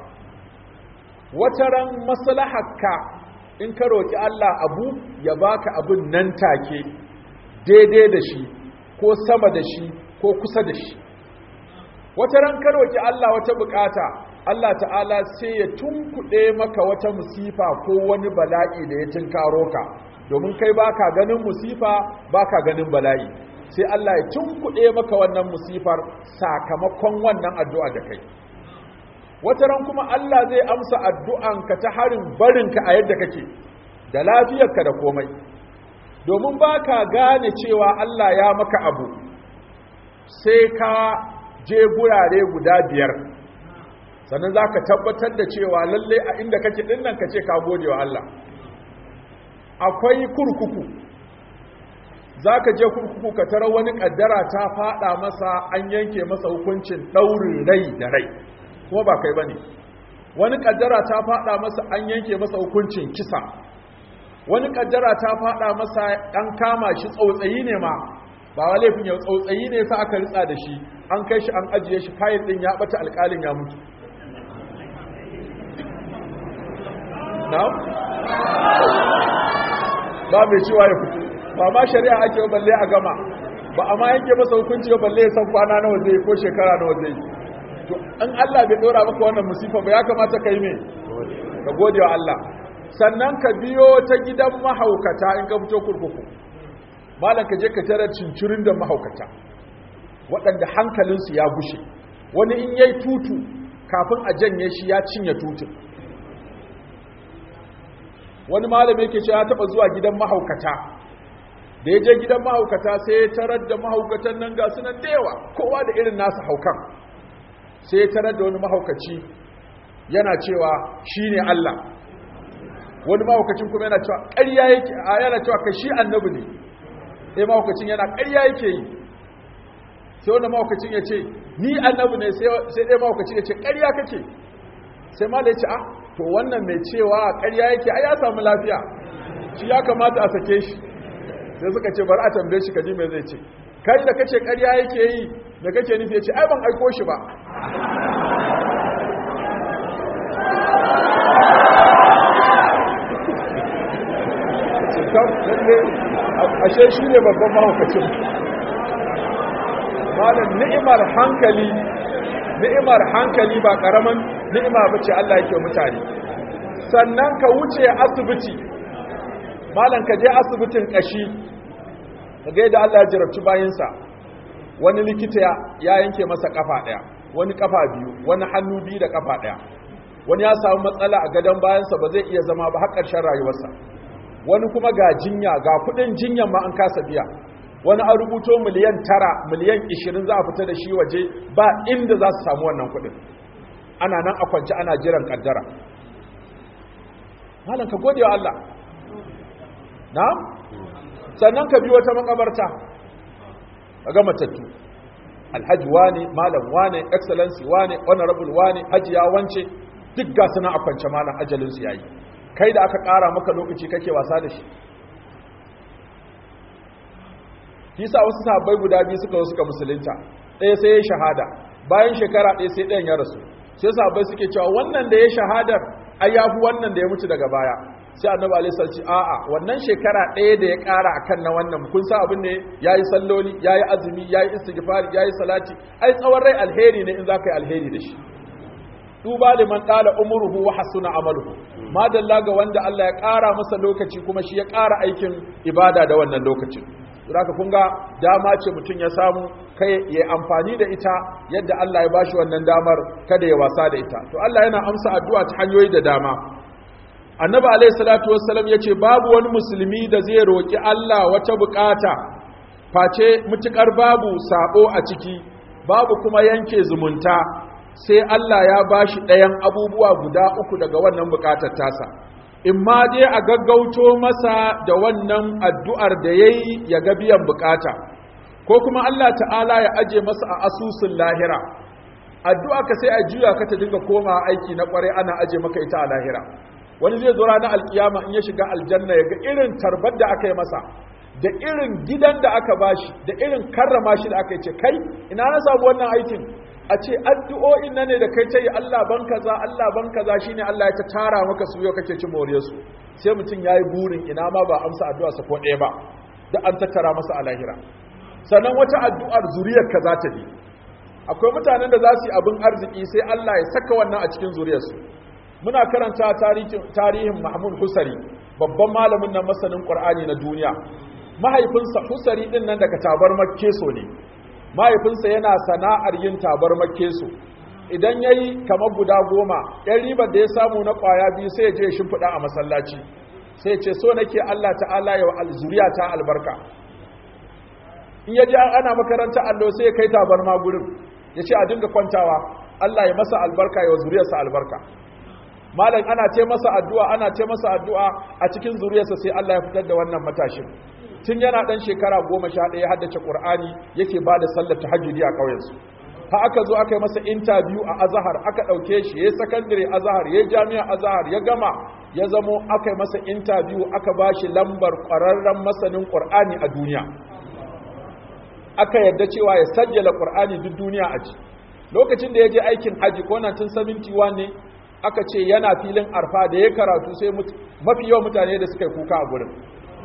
wata ran maslahakka in ka roki Allah abu ya baka abun nan take daidai da shi ko sama da shi ko kusa da shi wata ran ka roki Allah wata bukata Allah ta'ala sai ya tunkuɗe maka wata musifa ko wani bala'i da ya tunkaro ka domin kai baka ganin musifa baka ganin bala'i sai Allah ya tunkuɗe maka wannan musifar sakamakon wannan addu'a da kai wata ran kuma Allah zai amsa addu'anka ta harin barinka a yadda kake da lafiyarka da komai domin baka gane cewa Allah ya maka abu sai ka je gurare guda biyar sannan za ka tabbatar da cewa lallai a inda kake dinnan ka ce ka gode wa Allah akwai kurkuku za ka je kurkuku ka tara wani kaddara ta fada masa an yanke masa hukuncin ɗaurin rai da rai kuma ba kai ba ne wani kaddara ta fada masa an yanke masa hukuncin kisa wani kaddara ta fada masa an kama shi tsautsayi ne ma ba wa laifin yau tsautsayi ne sa aka ritsa da shi an kai shi an ajiye shi kayan din ya bata alƙalin ya mutu ba mai cewa ya fito ba ma shari'a ake yi balle a gama ba a ma yanke masa hukunci ba balle ya san kwana nawa zai ko shekara nawa zai to in Allah bai dora maka wannan musifa ba ya kamata ka yi me ka gode wa Allah sannan ka biyo ta gidan mahaukata in ka fito kurkuku malam ka je ka tara cincirin da mahaukata waɗanda hankalinsu ya gushe wani in yayi tutu kafin a janye shi ya cinye tutun wani malami yake cewa ya taba zuwa gidan mahaukata da ya je gidan mahaukata sai ya tarar da mahaukatan nan ga sunan da yawa kowa da irin nasa haukan sai ya tarar da wani mahaukaci yana cewa shine Allah wani mahaukacin kuma yana cewa ƙarya yake yana cewa kai shi annabi ne sai mahaukacin yana ƙarya yake yi sai wani mahaukacin ya ce ni annabi ne sai ɗaya mahaukacin ya ce ƙarya kake sai ma da ya ce ah to wannan mai cewa ƙarya yake ai ya samu lafiya shi ya kamata a sake shi sai suka ce bari a tambaye shi kaji mai zai ce kai da kace ƙarya yake yi da kake nufi yace ai ban aiko shi ba ashe shi ne babban mahaukacin malam ni'imar hankali ni'imar hankali ba karaman ni'ima bace Allah yake mutane sannan ka wuce asibiti malam ka je asibitin kashi kaga yadda Allah ya jarabci bayinsa wani likita ya yanke masa kafa daya wani kafa biyu wani hannu biyu da kafa daya wani ya samu matsala a gadon bayansa ba zai iya zama ba har ƙarshen rayuwarsa wani kuma ga jinya ga kudin jinyan ma an kasa biya wani an rubuto miliyan tara miliyan ishirin za a fita da shi waje ba inda za su samu wannan kudin ana nan a kwanci ana jiran kaddara malam ka gode wa Allah na sannan ka biyo ta makabarta ga matattu alhaji wane malam wane excellency wane honorable wane hajiya wance duk ga suna a kwance malam ajalinsu yayi kai da aka ƙara maka lokaci kake wasa da shi kisa wasu sahabbai guda biyu suka zo suka musulunta ɗaya sai ya shahada bayan shekara ɗaya sai ɗayan ya rasu sai sahabbai suke cewa wannan da ya shahadar ai yafi wannan da ya mutu daga baya sai annabi alaihi salci a'a wannan shekara ɗaya da ya ƙara akan na wannan kun sa abin ne yayi salloli yayi azumi yayi istighfari yayi salati ai tsawon rai alheri ne in zaka yi alheri da shi duba liman qala umruhu wa hasuna amaluhu madalla ga wanda Allah ya ƙara masa lokaci kuma shi ya ƙara aikin ibada da wannan lokacin zaka kun ga dama ce mutum ya samu kai ya amfani da ita yadda Allah ya bashi wannan damar kada ya wasa da ita to Allah yana amsa addu'a ta hanyoyi da dama annabi alayhi salatu wassalam yace babu wani musulmi da zai roki Allah wata bukata face mutukar babu sabo a ciki babu kuma yanke zumunta sai Allah ya bashi ɗayan abubuwa guda uku daga wannan bukatar tasa in ma dai a gaggauto masa da wannan addu'ar da ya yi ya ga biyan bukata, ko kuma Allah ta'ala ya aje masa a asusun lahira, addu'a ka sai a juya ka ta dinga koma aiki na ƙwarai ana aje maka ita a lahira. Wani zai zo ranar alkiyama in ya shiga aljanna ya ga irin tarbar da aka yi masa, da irin gidan da aka bashi, da irin karrama shi da aka yi ce, kai, ina na samu wannan aikin, a ce addu'o'in nan ne da kai ta yi Allah ban kaza Allah ban kaza shine Allah ya ta tara maka su yau kake ci more su sai mutum yayi burin ina ma ba amsa addu'a sa ko ɗaya ba da an tattara masa a lahira sannan wata addu'ar zuriyar ka za ta bi akwai mutanen da za su yi abin arziki sai Allah ya saka wannan a cikin zuriyarsu muna karanta tarihin tarihin Mahmud Husari babban malamin nan masanin Qur'ani na duniya mahaifinsa Husari din nan daga tabar Makkeso ne mahaifinsa yana sana'ar yin tabar makesu idan ya yi kamar guda goma yan ribar da ya samu na kwaya biyu sai ya je shimfiɗa a masallaci sai ce so nake Allah ta'ala ya wa alzuriya ta albarka in ya ji ana makaranta allo sai ya kai tabarma gurin ya ce a dinga kwantawa Allah ya masa albarka ya zuriyarsa albarka malam ana ce masa addu'a ana ce masa addu'a a cikin zuriyarsa sai Allah ya fitar da wannan matashin tun yana dan shekara goma sha ɗaya haddace ƙur'ani yake ba da sallar tahajjudi a ƙauyensu ha aka zo aka yi masa intabiyu a azahar aka ɗauke shi ya yi sakandare azahar ya yi jami'a azahar ya gama ya zamo aka yi masa intabiyu aka ba shi lambar ƙwararren masanin ƙur'ani a duniya aka yadda cewa ya sajjala ƙur'ani duk duniya a ci lokacin da ya je aikin haji ko 1971 ne aka ce yana filin arfa da ya karatu sai mafi yawan mutane da suka yi kuka a gurin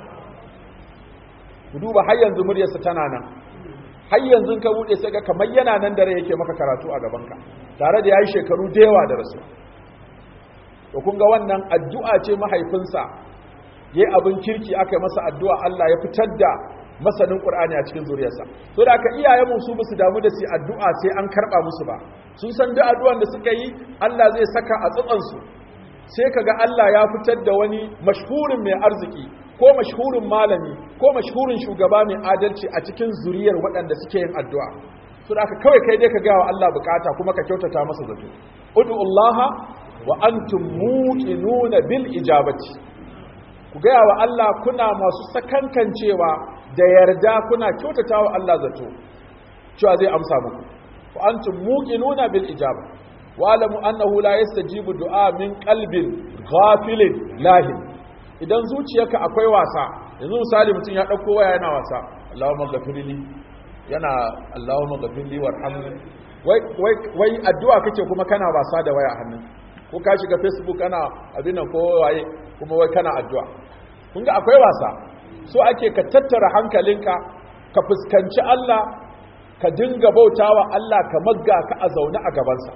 ku duba har yanzu muryarsa tana nan har yanzu ka bude sai ga kamar yana nan da rai yake maka karatu a gabanka tare da yayi shekaru da yawa da rasu to kun ga wannan addu'a ce mahaifinsa yayi abin kirki aka yi masa addu'a Allah ya fitar da masanin Qur'ani a cikin zuriyarsa to da aka iyayen su basu damu da su addu'a sai an karba musu ba sun san da addu'an da suka yi Allah zai saka a tsatsan su sai kaga Allah ya fitar da wani mashhurin mai arziki ko mashhurin malami ko mashhurin shugaba mai adalci a cikin zuriyar waɗanda suke yin addu'a so da aka kawai kai dai ka ga wa Allah bukata kuma ka kyautata masa zato ud'u Allah wa antum muqinuna bil ijabati ku gaya wa Allah kuna masu sakankancewa da yarda kuna kyautata wa Allah zato cewa zai amsa muku wa antum muqinuna bil ijaba wa alamu annahu la yastajibu du'a min qalbin ghafilin lahin idan zuciyarka akwai wasa yanzu misali mutum ya dauko waya yana wasa Allahumma ghafirli yana Allahumma ghafirli warhamni wai wai wai addu'a kake kuma kana wasa da waya a hannun ko ka shiga facebook kana abin nan ko waye kuma wai kana addu'a kun ga akwai wasa so ake ka tattara hankalinka ka fuskanci Allah ka dinga bautawa Allah ka magga ka a zaune a gabansa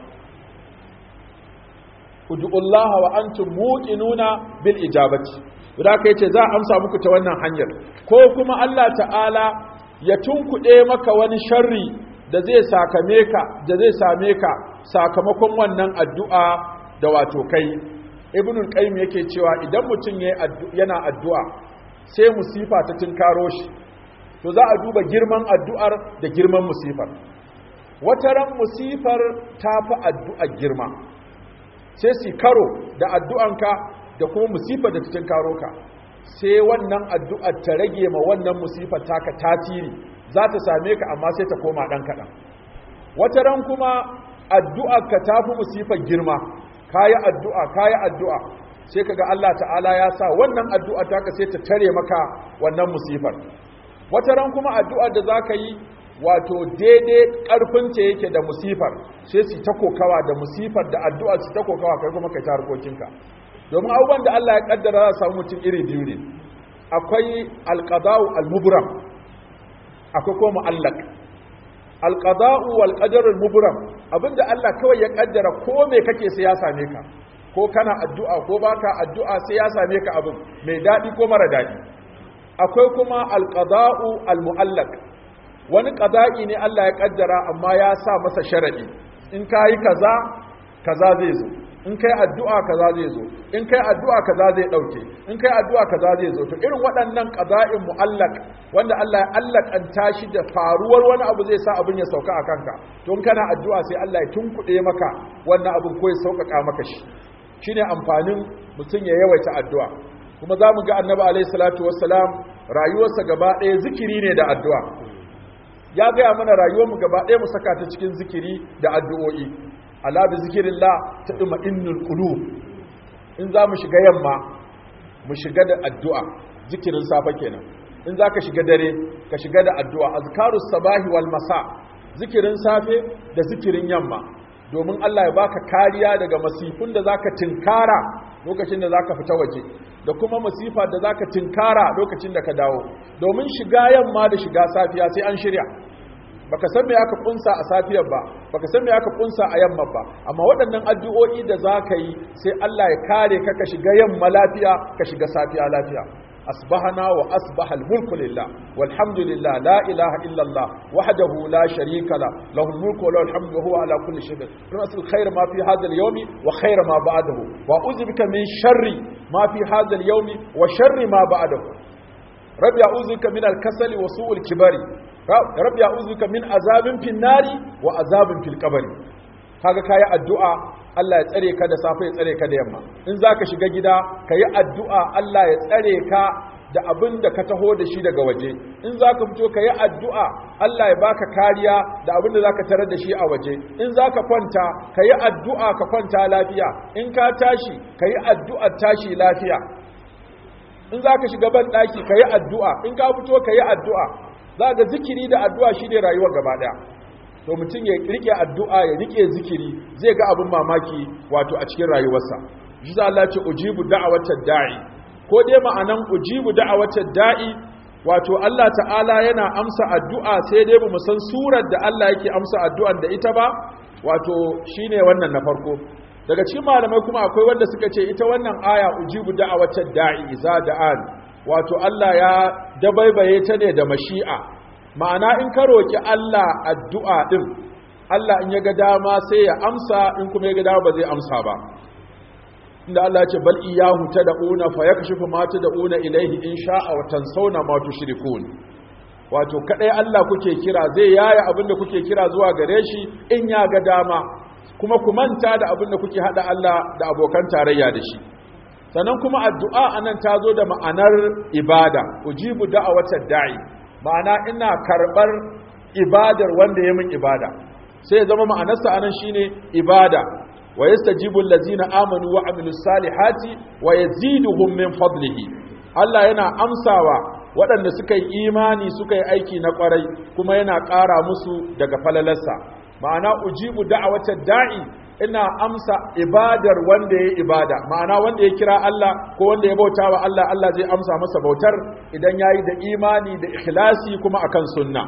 ud'ullaha wa antum muqinuna bil ijabati da ka yace za a amsa muku ta wannan hanyar ko kuma Allah ta'ala ya tunkuɗe maka wani sharri da zai sakame ka da zai same ka sakamakon wannan addu'a da wato kai ibnul qayyim yake cewa idan mutum yana addu'a sai musifa ta tinkaro shi to za a duba girman addu'ar da girman musifar wata ran musifar ta fi addu'ar girma sai su karo da addu'anka da kuma musifar da ta tinkaro ka sai wannan addu'ar ta rage ma wannan musifar taka tasiri za ta same ka amma sai ta koma ɗan kaɗan wata ran kuma addu'ar ka ta fi musifar girma kayi addu'a kayi addu'a sai kaga Allah ta'ala ya sa wannan addu'a taka sai ta tare maka wannan musifar wata ran kuma addu'a da zaka yi wato daidai karfin ta yake da musifar sai su ta kokawa da musifar da addu'a su ta kokawa kai kuma kai ta harkokinka domin abubuwan da Allah ya kaddara za samu mutum iri biyu ne akwai alqada'u almubram akwai kuma mu'allaq alqada'u wal qadarul mubram abinda Allah kawai ya kaddara ko me kake sai ya same ka ko kana addu'a ko baka addu'a sai ya same ka abin mai dadi ko mara dadi akwai kuma alqada'u almu'allaq wani qada'i ne Allah ya kaddara amma ya sa masa sharadi in kai kaza kaza zai zo in kai addu'a kaza zai zo in kai addu'a kaza zai dauke in kai addu'a kaza zai zo to irin waɗannan qada'in mu'allaq wanda Allah ya allakanta shi da faruwar wani abu zai sa abin ya sauka a kanka to in kana addu'a sai Allah ya tunkuɗe maka wannan abin ko ya sauƙaƙa maka shi shine amfanin mutum ya yawaita addu'a kuma za mu ga annabi alaihi salatu wassalam rayuwarsa gaba ɗaya zikiri ne da addu'a ya gaya mana rayuwarmu gaba ɗaya mu saka ta cikin zikiri da addu'o'i ala bi zikirillah ta duma innul qulub in za mu shiga yamma mu shiga da addu'a zikirin safa kenan in za ka shiga dare ka shiga da addu'a azkarus sabahi wal masa zikirin safe da zikirin yamma domin Allah ya baka kariya daga masifun da zaka tinkara lokacin da zaka fita waje da kuma masifa da zaka tinkara lokacin da ka dawo domin shiga yamma da shiga safiya sai an shirya baka san me aka kunsa a safiyar ba baka san me aka kunsa a yamma ba amma waɗannan addu'o'i da zaka yi sai Allah ya kare ka ka shiga yamma lafiya ka shiga safiya lafiya asbahana wa asbaha al-mulku lillah walhamdulillah la ilaha illa Allah wahdahu la sharika la lahu al-mulku wa lahu al-hamdu wa huwa ala kulli shay'in nasul khair ma fi hadha al-yawmi wa khair ma ba'dahu wa a'udhu bika min sharri ma fi hadha al-yawmi wa sharri ma ba'dahu rabbi a'udhu bika min al-kasali wa su'il kibari rabbi a'udhuka min azabin fin nari wa azabin fil qabri kaga kayi addu'a Allah ya tsare ka da safe ya tsare ka da yamma in zaka shiga gida kayi addu'a Allah ya tsare ka da abin da ka taho da shi daga waje in zaka fito kayi addu'a Allah ya baka kariya da abin da zaka tarar da shi a waje in zaka kwanta kayi addu'a ka kwanta lafiya in ka tashi kayi addu'a tashi lafiya in zaka shiga ban daki kayi addu'a in ka fito kayi addu'a zaka zikiri da addu'a shine rayuwar gaba daya to mutum ya rike addu'a ya rike zikiri zai ga abin mamaki wato a cikin rayuwarsa shi za Allah ce ujibu da'awatar da'i ko dai ma'anan ujibu da'awatar da'i wato Allah ta'ala yana amsa addu'a sai dai bamu san surar da Allah yake amsa addu'an da ita ba wato shine wannan na farko daga cikin malamai kuma akwai wanda suka ce ita wannan aya ujibu da'awatar da'i iza da'an wato Allah ya dabaibaye ta ne da mashi'a ma'ana in ka roƙi Allah addu'a ɗin Allah in ya ga dama sai ya amsa in kuma ya ga dama ba zai amsa ba inda Allah ce bal iyahu tad'una fa yakshifu ma tad'una ilayhi in sha'a wa tansawna ma tushrikun wato kadai Allah kuke kira zai yaya abinda kuke kira zuwa gare shi in ya ga dama kuma ku manta da abinda kuke hada Allah da abokan tarayya da shi sannan kuma addu'a anan ta zo da ma'anar ibada ujibu da'awatad da'i ma'ana ina karɓar ibadar wanda ya min ibada sai ya zama ma'anarsa anan shine ibada wa yastajibu allazina amanu wa amilus salihati wa yaziduhum min fadlihi Allah yana amsawa waɗanda suka yi imani suka yi aiki na ƙwarai kuma yana ƙara musu daga falalarsa ma'ana ujibu da'awatar da'i ina amsa ibadar wanda ya ibada ma'ana wanda ya kira Allah ko wanda ya bauta wa Allah Allah zai amsa masa bautar idan ya yi da imani da ikhlasi kuma akan sunna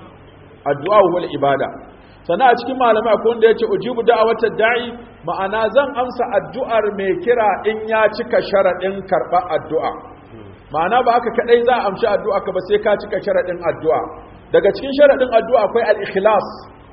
addu'a wal ibada sannan a cikin malamai akwai wanda ya ce ujibu da'awatar da'i ma'ana zan amsa addu'ar mai kira in ya cika sharaɗin karɓar addu'a ma'ana ba haka kaɗai za a amshi addu'a ka ba sai ka cika sharaɗin addu'a daga cikin sharaɗin addu'a akwai al-ikhlas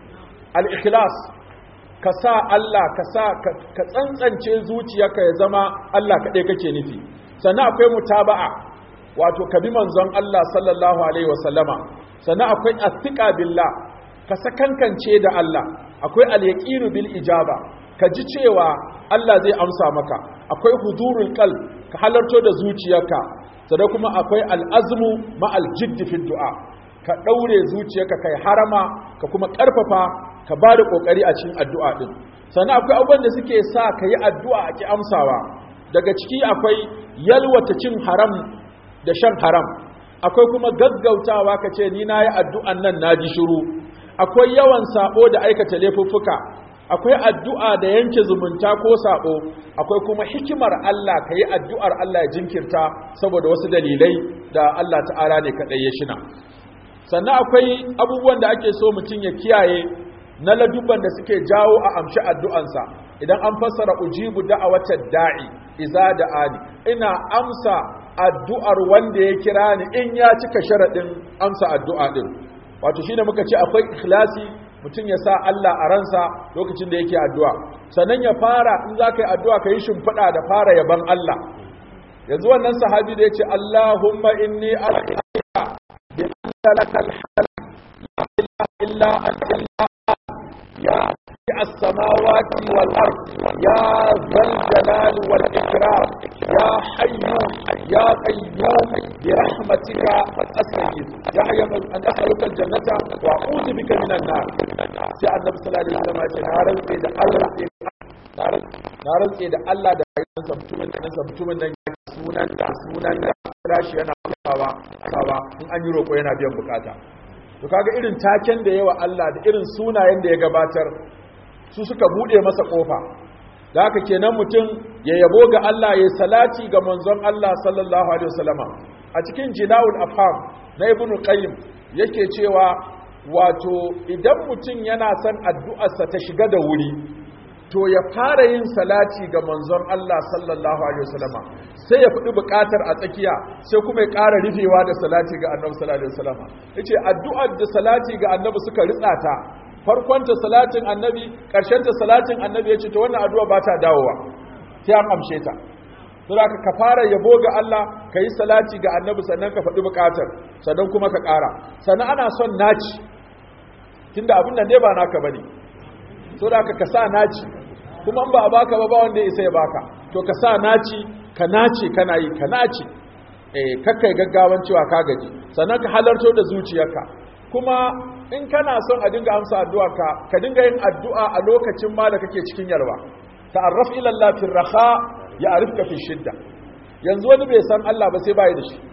al-ikhlas ka sa Allah ka sa ka tsantsance zuciyarka ya zama Allah kaɗai kake nufi sannan akwai mutaba'a wato ka bi manzon Allah sallallahu alaihi wasallama sannan akwai athiqa billah ka sakankance da Allah akwai al-yaqinu bil ijaba ka ji cewa Allah zai amsa maka akwai hudurul qalb ka halarto da zuciyarka sannan kuma akwai al-azmu ma al-jidd fi du'a ka daure zuciyarka kai harama ka kuma karfafa ka ba da ƙoƙari a cikin addu'a ɗin sannan akwai abubuwan da suke sa ka yi addu'a a ki amsawa daga ciki akwai yalwata cin haram da shan haram akwai kuma gaggautawa ka ce ni na yi addu'an nan na ji shiru akwai yawan saɓo da aikata laifuffuka akwai addu'a da yanke zumunta ko saɓo akwai kuma hikimar Allah ka yi addu'ar Allah ya jinkirta saboda wasu dalilai da Allah ta'ala ne kaɗai ya shina sannan akwai abubuwan da ake so mutum ya kiyaye na ladubban da suke jawo a amshi addu'ansa idan an fassara ujibu da'awatar da'i iza da'ani ina amsa addu'ar wanda ya kira ni in ya cika sharaɗin amsa addu'a ɗin wato shine muka ce akwai ikhlasi mutum ya sa Allah a ransa lokacin da yake addu'a sannan ya fara in za ka yi addu'a ka yi shimfiɗa da fara yaban Allah yanzu wannan sahabi da ya ce Allahumma inni as'aluka bi anna lakal hamd la ilaha illa anta يا السماوات والأرض يا ذا الجلال والإكرام يا حي يا قيوم برحمتك أستغيث يا حي أن أسألك الجنة وأعوذ بك من النار سي النبي صلى الله عليه وسلم نارن إذا الله نارن إذا الله da rayuwarsa mutumin da nasa mutumin nan sunan da sunan da rashi yana kawa kawa in an yi roƙo yana biyan bukata to kaga irin taken da yawa Allah da irin sunayen da ya gabatar su suka bude masa kofa da haka kenan mutum ya yabo ga Allah ya salati ga manzon Allah sallallahu alaihi wasallama a cikin jina'ul afham na ibn qayyim yake cewa wato idan mutum yana son addu'arsa ta shiga da wuri to ya fara yin salati ga manzon Allah sallallahu alaihi wasallama sai ya fadi bukatar a tsakiya sai kuma ya ƙara rufewa da salati ga annabi sallallahu alaihi wasallama yace addu'ar da salati ga annabi suka ritsa ta farkon ta salatin annabi ƙarshen ta salatin annabi yace to wannan addu'a ba ta dawowa sai an amshe ta to da ka fara yabo ga Allah ka yi salati ga annabi sannan ka faɗi buƙatar sannan kuma ka ƙara sannan ana son naci tunda abin nan ne ba naka bane to da ka sa naci kuma in ba a baka ba ba wanda ya isa ya baka to ka sa naci ka nace kana yi ka nace eh kakkai gaggawan cewa ka gaji sannan ka halarto da zuciyarka kuma in kana son a dinga amsa addu'arka ka dinga yin addu'a a lokacin ma da kake cikin yarwa ta'arraf ila Allah fi raha ya'rifka fi shidda yanzu wani bai san Allah ba sai bai da shi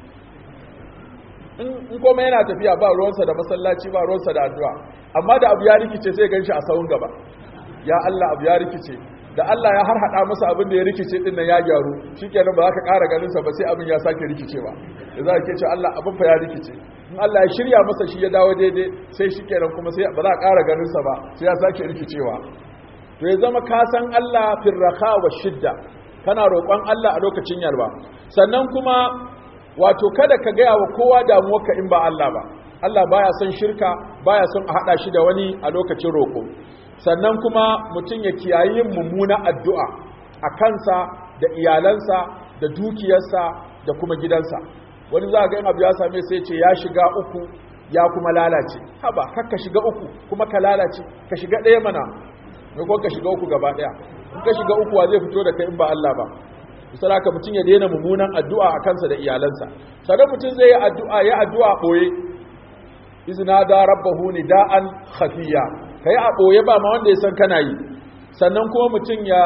in kuma yana tafiya ba ruwansa da masallaci ba ruwansa da addu'a amma da abu ya rikice sai ganshi a sawun gaba ya Allah abu ya rikice da Allah ya harhaɗa masa abin da ya rikice din nan ya gyaru shikenan ba za ka ƙara ganin sa ba sai abin ya sake rikicewa da za ka ce Allah abin fa ya rikice in Allah ya shirya masa shi ya dawo daidai sai shikenan kuma sai ba za a ƙara ganin sa ba sai ya sake rikicewa to ya zama ka san Allah fil raha wa shidda kana roƙon Allah a lokacin yalwa sannan kuma wato kada ka gaya wa kowa damuwarka in ba Allah ba Allah baya son shirka baya son a hada shi da wani a lokacin roƙo sannan kuma mutum ya kiyayi yin mummuna addu'a a kansa da iyalansa da dukiyarsa da kuma gidansa wani za ga yin abu ya same sai ce ya shiga uku ya kuma lalace haba kakka shiga uku kuma ka lalace ka shiga ɗaya mana mai ka shiga uku gaba ɗaya in ka shiga uku wa zai fito da kai in ba Allah ba misali haka mutum ya daina mummunan addu'a a kansa da iyalansa sannan mutum zai yi addu'a ya addu'a ɓoye izina da rabbahu nida'an khafiya kai a ɓoye ba ma wanda ya san kana yi sannan kuma mutum ya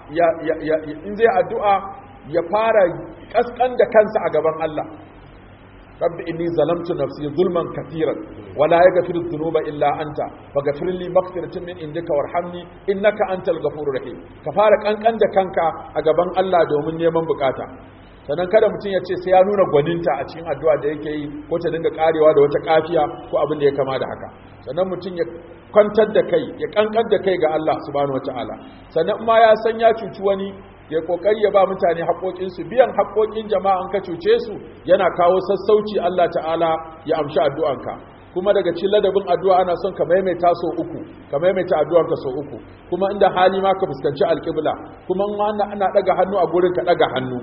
in zai addu'a ya fara kaskan da kansa a gaban Allah rabbi inni zalamtu nafsi zulman kathiran wala yaghfiru dhunuba illa anta faghfir li maghfiratan min indika warhamni innaka antal ghafurur rahim ka fara kankan da kanka a gaban Allah domin neman bukata sannan kada mutum ya ce sai ya nuna gwaninta a cikin addu'a da yake yi ko ta dinga karewa da wata kafiya ko abin da ya kama da haka sannan mutum ya kwantar da kai ya kankan da kai ga Allah subhanahu wataala sannan ma ya san ya cuci wani ya kokari ya ba mutane haƙoƙinsu biyan haƙoƙin jama'an ka cuce su yana kawo sassauci Allah ta'ala ya amshi addu'anka kuma daga cikin ladabin addu'a ana son ka maimaita so uku ka maimaita addu'anka so uku kuma inda hali ma ka fuskanci alƙibla kuma in ana daga hannu a gurin ka daga hannu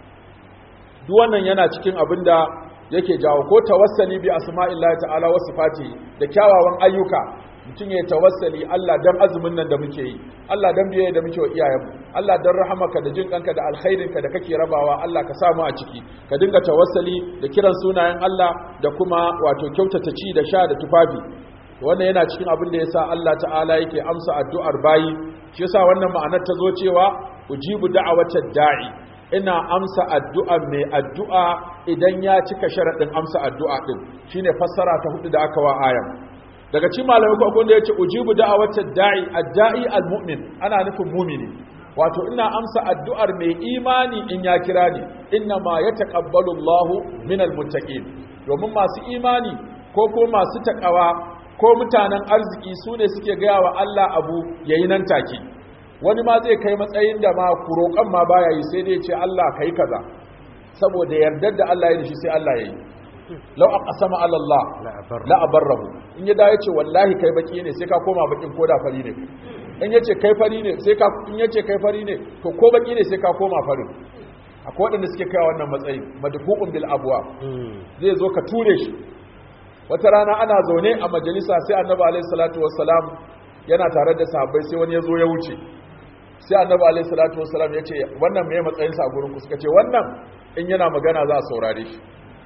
duk wannan yana cikin abin da yake jawo ko tawassali bi asma'illahi ta'ala wa sifati da kyawawan ayyuka mutum ya tawassali Allah dan azumin nan da muke yi Allah dan biye da muke wa iyayenmu Allah dan rahamaka da jin kanka da alkhairinka da kake rabawa Allah ka samu a ciki ka dinga tawassali da kiran sunayen Allah da kuma wato kyautata ci da sha da tufafi wannan yana cikin abin da yasa Allah ta'ala yake amsa addu'ar bayi shi yasa wannan ma'anar ta zo cewa ujibu da'awatad da'i ina amsa addu'a mai addu'a idan ya cika sharaɗin amsa addu'a ɗin shine fassara ta hudu da aka wa ayan daga cikin malamai ko da yace ujibu da'awata da'i ad-da'i al-mu'min ana nufin mu'mini wato ina amsa addu'ar mai imani in ya kira ni inna ma yataqabbalu Allahu minal muttaqin domin masu imani ko ko masu takawa ko mutanen arziki su ne suke gaya wa Allah abu yayi nan take wani ma zai kai matsayin da ma kurokan ma baya yi sai dai ce Allah kai kaza saboda yardar da Allah ya da shi sai Allah ya yi lau a ƙasama alallah la'abarrahu in ya dawo ya ce wallahi kai baki ne sai ka koma bakin ko da fari ne in ya ce kai fari ne sai ka in ya ce kai fari ne to ko baki ne sai ka koma farin akwai waɗanda suke kai wannan matsayin madfu'un bil abwa zai zo ka ture shi wata rana ana zaune a majalisa sai annabi alaihi salatu wassalam yana tare da sahabbai sai wani ya zo ya wuce sai annabi alaihi salatu wassalam ya ce wannan me matsayinsa a gurin ku suka ce wannan in yana magana za a saurare shi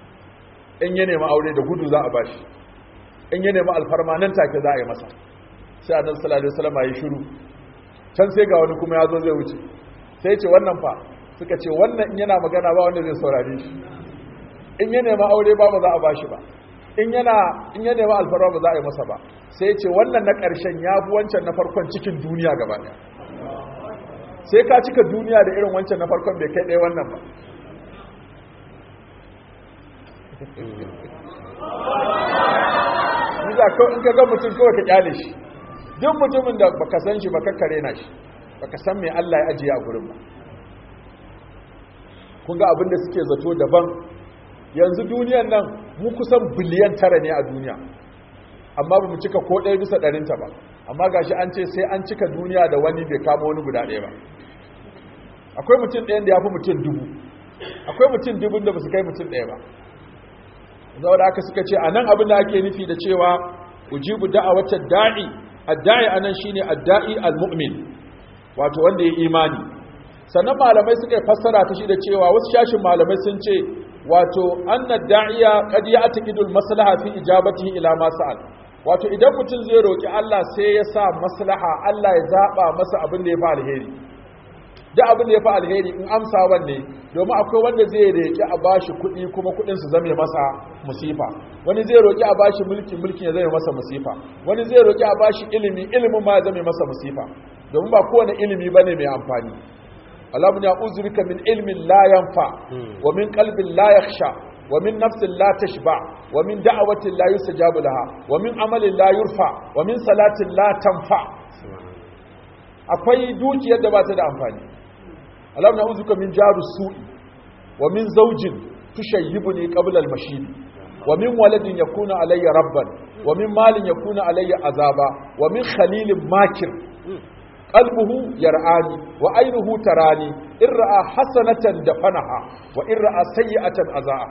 in ya nemi aure da gudu za a bashi in ya nemi alfarma nan take za a yi masa sai annabi sallallahu alaihi wasallam ya shiru can sai ga wani kuma ya zo zai wuce sai ce wannan fa suka ce wannan in yana magana ba wanda zai saurare shi in ya nemi aure ba ba za a bashi ba in yana in ya nemi alfarma ba za a yi masa ba sai ce wannan na ƙarshen ya fi wancan na farkon cikin duniya gaba ɗaya sai ka cika duniya da irin wancan na farkon bai kai ɗaya wannan ba Niza in ka ga mutum kawai ka kyale shi duk mutumin da baka san shi baka kare na shi baka san me Allah ya ajiye a gurin ba kun ga abin da suke zato daban yanzu duniyan nan mu kusan biliyan tara ne a duniya amma ba mu cika ko ɗaya bisa ɗarinta ba amma gashi an ce sai an cika duniya da wani bai kama wani guda ɗaya ba akwai mutum ɗayan da ya fi mutum dubu akwai mutum dubun da ba su kai mutum ɗaya ba zaura aka suka ce a nan abin da ake nufi da cewa ujibu da'awata da'i adda'i anan shine adda'i al-mu'min wato wanda ya imani sannan malamai suka yi fassara ta shi da cewa wasu shashin malamai sun ce wato anna da'iya qad ya'taqidul maslaha fi ijabatihi ila ma sa'al wato idan mutum zai roki Allah sai ya sa maslaha Allah ya zaba masa abin da ya fi alheri da abin da ya fi alheri in amsa wanne domin akwai wanda zai roki a bashi kuɗi kuma kuɗin su zame masa musifa wani zai roki a bashi mulki mulkin ya zame masa musifa wani zai roki a bashi ilimi ilimin ma ya zame masa musifa domin ba kowane ilimi bane mai amfani اللهم يعوذ بك من علم لا ينفع ومن قلب لا يخشى ومن نفس لا تشبع ومن دعوة لا يستجاب لها ومن عمل لا يرفع ومن صلاة لا تنفع akwai dukiyar da ba ta da amfani Allah na uzuka min jaru su'i wa min zawjin tushayyibuni qabla al-mashib wa min waladin yakuna alayya rabban wa min malin yakuna alayya azaba wa min khalilin makir qalbuhu yar'ani wa aynuhu tarani in ra'a hasanatan dafanaha wa in ra'a sayyi'atan azaa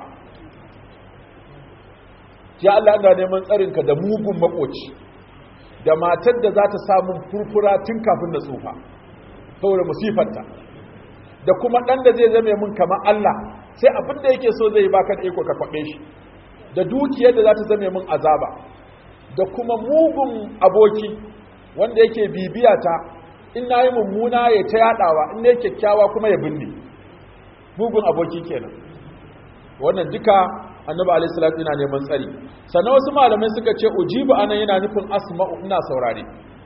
ya Allah ina neman tsarin ka da mugun makoci da matar da za ta samu furfura tun kafin da tsufa saboda musifarta da kuma dan da zai zame mun kamar Allah sai abin da yake so zai baka da iko ka kwabe shi da dukiyar da za ta zame mun azaba da kuma mugun aboki wanda yake bibiya ta in na yi mummuna ya ta yadawa in ne kyakkyawa kuma ya binne bugun aboki kenan wannan duka annabi alaihi salatu yana neman tsari sannan wasu malamai suka ce ujibu anan yana nufin asma'u ina saurare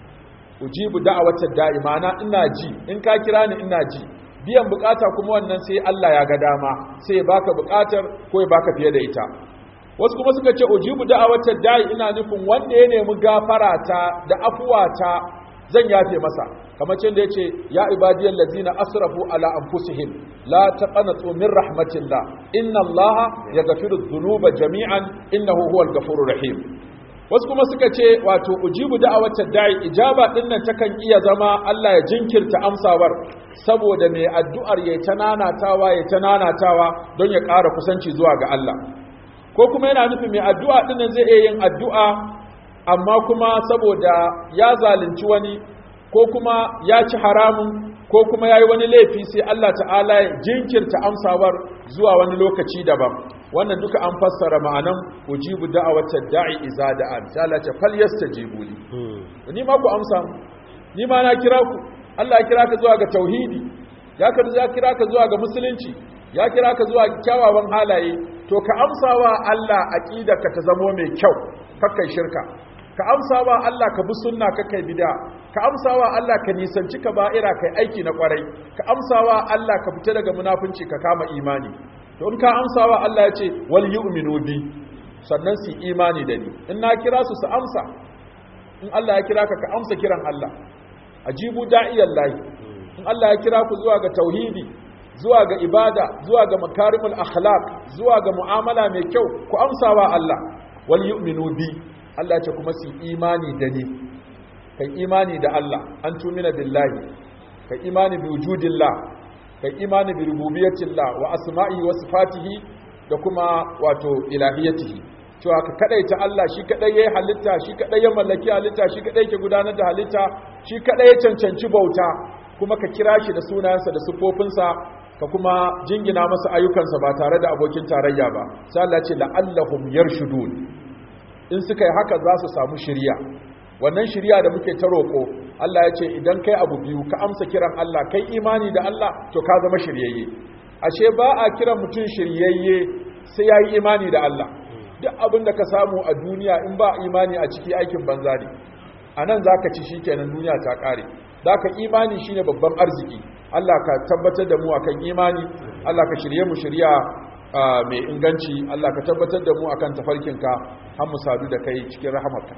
ujibu da'awata da'ima na ina ji in ka kira ni ina ji biyan bukata kuma wannan sai Allah ya ga dama sai ya baka bukatar ko ya baka fiye da ita wasu kuma suka ce ujibu da'awata da'i ina nufin wanda ya nemi gafara ta da afuwa ta zan yafe masa kamar cin da ya ce ya ibadiyar lazina asrafu ala anfusihim la taqanatu min rahmatillah inna allaha yaghfiru dhunuba jami'an innahu huwal ghafurur rahim wasu kuma suka ce wato ujibu da'awatar da'i ijaba din nan takan iya zama Allah ya jinkirta amsawar saboda mai addu'ar yayi ta nanatawa yayi ta nanatawa don ya ƙara kusanci zuwa ga Allah ko kuma yana nufin mai addu'a din nan zai iya yin addu'a amma kuma saboda ya zalunci wani ko kuma ya ci haramun ko kuma ya yi wani laifi sai Allah ta'ala ya jinkirta amsawar zuwa wani lokaci daban wannan duka an fassara ma'anan ujibu da'awata da'i iza da'an sai Allah ta fal yastajibu li ni ma ku amsa ni ma na kira ku Allah ya kira ka zuwa ga tauhidi ya ka ya kira ka zuwa ga musulunci ya kira ka zuwa kyawawan halaye to ka amsawa Allah aqidaka ta zamo mai kyau kakkai shirka ka amsawa Allah ka bi sunna kakkai bid'a ka amsawa Allah ka nisanci ka ba'ira kai aiki na kwarai ka amsawa Allah ka fita daga munafunci ka kama imani to in ka amsawa Allah ya ce wal yu'minu bi sannan su imani da ni in na kira su su amsa in Allah ya kira ka ka amsa kiran Allah ajibu da'iyallahi in Allah ya kira ku zuwa ga tauhidi zuwa ga ibada zuwa ga makarimul akhlaq zuwa ga mu'amala mai kyau ku amsawa Allah wal yu'minu bi Allah ce kuma su imani da ni kai imani da Allah an tumina billahi kai imani bi wujudillah kai imani bi rububiyyatillah wa asma'i wa sifatihi da kuma wato ilahiyatihi cewa ka kadaita Allah shi kadai yayi halitta shi kadai ya mallaki halitta shi kadai ke gudanar da halitta shi kadai ya cancanci bauta kuma ka kira shi da sunayensa da sifofinsa ka kuma jingina masa ayyukansa ba tare da abokin tarayya ba sai Allah ce la'allahum yarshudun in suka yi haka za su samu shiriya wannan shiriya da muke ta roƙo Allah ya ce idan kai abu biyu ka amsa kiran Allah kai imani da Allah to ka zama shiryayye ashe ba a kiran mutum shiryayye sai ya yi imani da Allah duk abin da ka samu a duniya in ba imani a ciki aikin banza ne a nan za ka ci shi kenan duniya ta ƙare da ka imani shine babban arziki Allah ka tabbatar da mu akan imani Allah ka shirye mu shirya mai inganci Allah ka tabbatar da mu akan tafarkinka har mu sadu da kai cikin rahamarka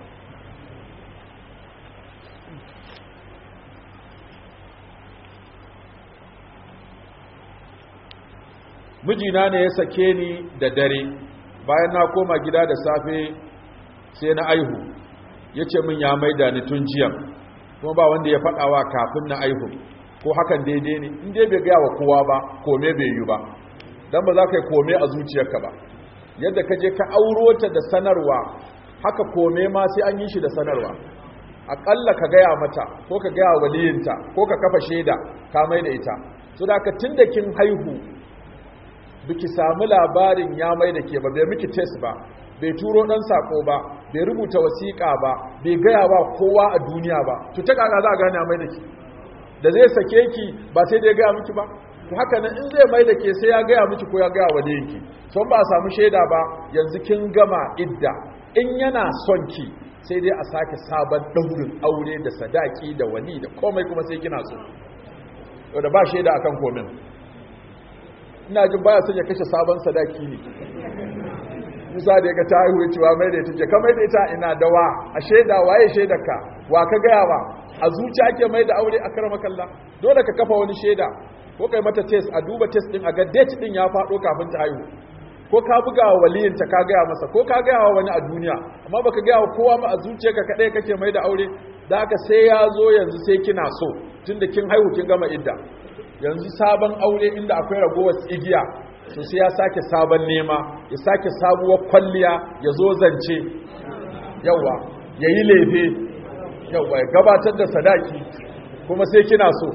mijina ne ya sake ni da dare bayan na koma gida da safe sai na aihu ya ce min ya maida ni tun jiya kuma ba wanda ya faɗawa kafin na aihu ko hakan daidai ne in dai bai gaya wa kowa ba kome bai yi ba dan ba za ka yi kome a zuciyarka ba yadda ka je ka auro ta da sanarwa haka kome ma sai an yi shi da sanarwa aƙalla ka gaya mata ko ka gaya waliyinta ko ka kafa shaida ka mai da ita so da ka tun da kin haihu biki samu labarin ya mai da ke ba bai miki test ba bai turo ɗan sako ba bai rubuta wasiƙa ba bai gaya ba kowa a duniya ba to ta kaka za a gane mai da ke da zai sake ki ba sai da ya gaya miki ba to haka nan in zai mai da ke sai ya gaya miki ko ya gaya wa yinki son ba a samu shaida ba yanzu kin gama idda in yana son ki sai dai a sake sabon daurin aure da sadaki da wali da komai kuma sai kina so to da ba shaida akan komin ina jin baya son ya kashe sabon sadaki ne Musa da ya ga ta haihu cewa mai da ita ce ka mai da ita ina da wa a shaida waye shaidarka wa ka gaya ba a zuciya ake mai da aure a karama kalla dole ka kafa wani shaida ko kai mata test a duba test din a ga date din ya faɗo kafin ta haihu ko ka buga wa waliyinta ka gaya masa ko ka gaya wa wani a duniya amma baka gaya wa kowa ma a zuciyarka kadai kake mai da aure da haka sai ya zo yanzu sai kina so tunda kin haihu kin gama idda yanzu sabon aure inda akwai ragowar igiya to sai ya sake sabon nema ya sake sabuwar kwalliya ya zo zance yawa ya yi lefe yawa ya gabatar da sadaki kuma sai kina so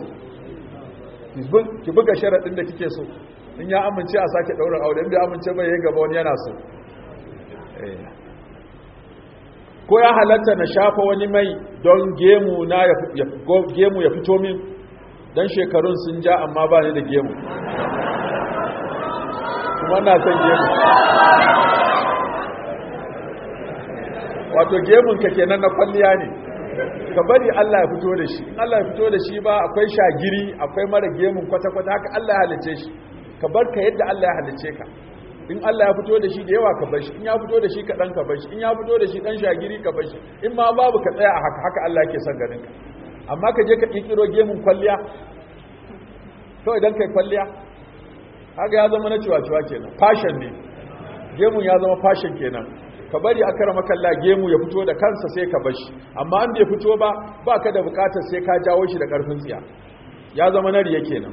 ki buga sharaɗin da kike so in ya amince a sake ɗaurin aure inda amince bai yi gaba wani yana so ko ya halatta na shafa wani mai don gemu na gemu ya fito min don shekarun sun ja amma ba ni da gemu kuma na son gemu wato gemun ka kenan na kwalliya ne ka bari Allah ya fito da shi in Allah ya fito da shi ba akwai shagiri akwai mara gemun kwata-kwata haka Allah ya halice shi ka bar ka yadda Allah ya halice ka in Allah ya fito da shi da yawa ka bar shi in ya fito da shi kaɗan ka bar shi in ya fito da shi ɗan shagiri ka bar shi in ma babu ka tsaya a haka haka Allah yake son ganin ka amma ka je ka ƙirƙiro gemun kwalliya to idan kai kwalliya haka ya zama na ciwa-ciwa kenan fashion ne gemun ya zama fashion kenan ka bari a kara makalla gemu ya fito da kansa sai ka bar shi amma an bai fito ba ba ka da bukatar sai ka jawo shi da ƙarfin tsiya ya zama na riya kenan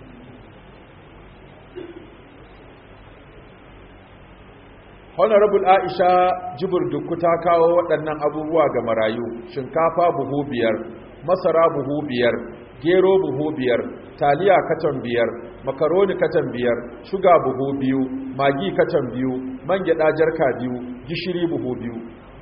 honorable aisha jibir dukku ta kawo waɗannan abubuwa ga marayu shinkafa buhu biyar masara buhu biyar gero buhu biyar taliya katon biyar makaroni katon biyar shuga buhu biyu magi katon biyu man gyada jarka biyu gishiri buhu biyu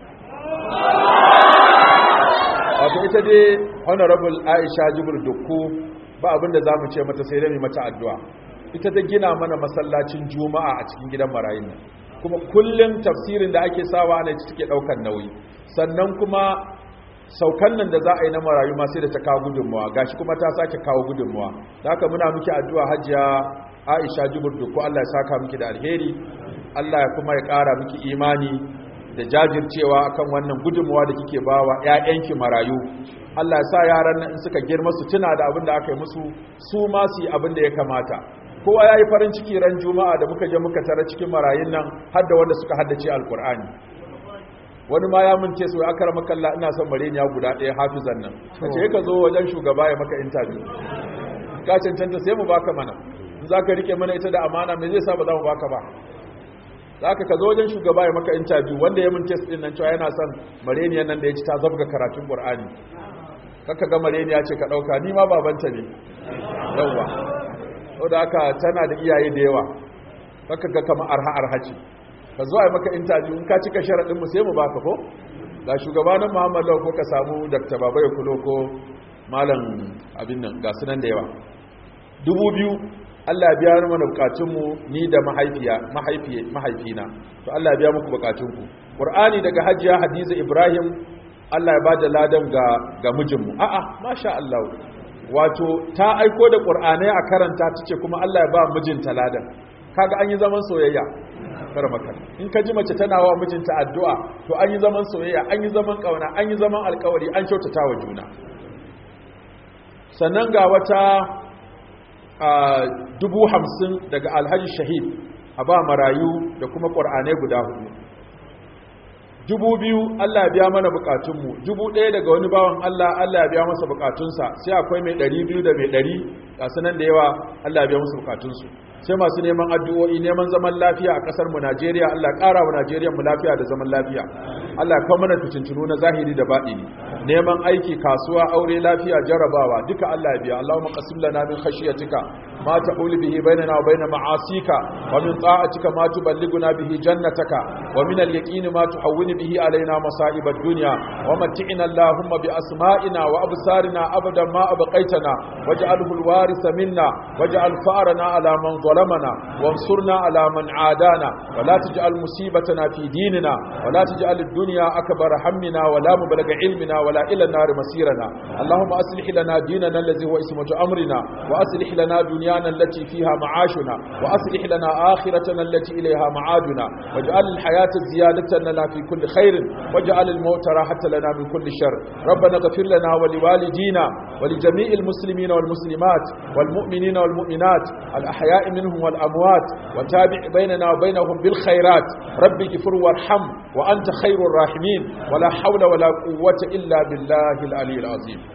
wato ita dai honorable aisha jibir dukku ba abinda za mu ce mata sai dai mata addu'a ita ta gina mana masallacin juma'a a cikin gidan marayun nan kuma kullum tafsirin da ake sawa ne take daukar nauyi sannan kuma saukan nan da za a yi na marayu ma sai da ta kawo gudunmawa gashi kuma ta sake kawo gudunmawa da haka muna miki addu'a hajiya Aisha Jubur ko Allah ya saka miki da alheri Allah ya kuma ya ƙara miki imani da jajircewa akan wannan gudunmawa da kike bawa ƴaƴanki marayu Allah ya sa yaran nan in suka girma su tuna da abin da aka yi musu su ma su yi abin da ya kamata kowa ya yi farin ciki ran juma'a da muka je muka tara cikin marayun nan har da wanda suka haddace alkur'ani wani ma ya mince su aka rama kalla ina son mareniya guda ɗaya hafizan nan ka ce ka zo wajen shugaba ya maka interview ka cancanta sai mu baka mana in za ka rike mana ita da amana me zai sa ba za mu baka ba za ka ka zo wajen shugaba ya maka interview wanda ya mince su nan cewa yana son mareniyan nan da ya ci ta zabga karatun qur'ani kaka ga mareniya ce ka ɗauka ni ma babanta ne yawwa saboda haka tana da iyaye da yawa kaka ga kama arha arha ce ka zo a maka interview in ka cika sharaɗin mu sai mu baka ko ga shugabanin Muhammad ko ka samu Dr. Baba ya kulo ko malam abin nan ga sunan da yawa dubu biyu Allah ya biya mana bukatun mu ni da mahaifiya mahaifiye mahaifina to Allah ya biya muku bukatun ku Qur'ani daga Hajiya Hadiza Ibrahim Allah ya bada ladan ga ga mijinmu a'a masha Allah wato ta aiko da ƙur'anai a karanta ta ce kuma Allah ya ba mijinta ladan kaga an yi zaman soyayya kar maka in ka ji mace tana wa mijinta addu'a to an yi zaman soyayya an yi zaman kauna an yi zaman alkawari an kyautata wa juna sannan ga wata dubu hamsin daga alhaji shahid a ba marayu da kuma ƙur'anai guda hudu dubu biyu Allah ya biya mana bukatunmu dubu ɗaya daga wani bawan Allah Allah ya biya masa bukatunsa sai akwai mai ɗari biyu da mai ɗari ga sanan da yawa Allah ya biya masa bukatunsu sai masu neman addu'o'i neman zaman lafiya a ƙasar mu Najeriya Allah ya ƙara wa Najeriya mu lafiya da zaman lafiya Allah ya kawo mana fitintunu na zahiri da baɗini neman aiki kasuwa aure lafiya jarabawa duka Allah ya biya Allahumma qasim lana min khashyatika ma ta'ulu bihi bainana wa bain ma'asika wa min ta'atika ma tuballighuna bihi jannataka wa min al-yaqini ma tuhawwinu bihi alaina masa'ib ad-dunya wa mat'ina Allahumma bi asma'ina wa absarina abadan ma abqaitana waj'alhu al-warisa minna waj'al fa'rana ala man ظلمنا وانصرنا على من عادانا ولا تجعل مصيبتنا في ديننا ولا تجعل الدنيا أكبر همنا ولا مبلغ علمنا ولا إلى النار مسيرنا اللهم أصلح لنا ديننا الذي هو اسمه أمرنا وأصلح لنا دنيانا التي فيها معاشنا وأصلح لنا آخرتنا التي إليها معادنا واجعل الحياة زيادة لنا في كل خير واجعل الموت راحة لنا من كل شر ربنا اغفر لنا ولوالدينا ولجميع المسلمين والمسلمات والمؤمنين والمؤمنات الأحياء منهم والأموات وتابع بيننا وبينهم بالخيرات رب اغفر وارحم وأنت خير الراحمين ولا حول ولا قوة إلا بالله العلي العظيم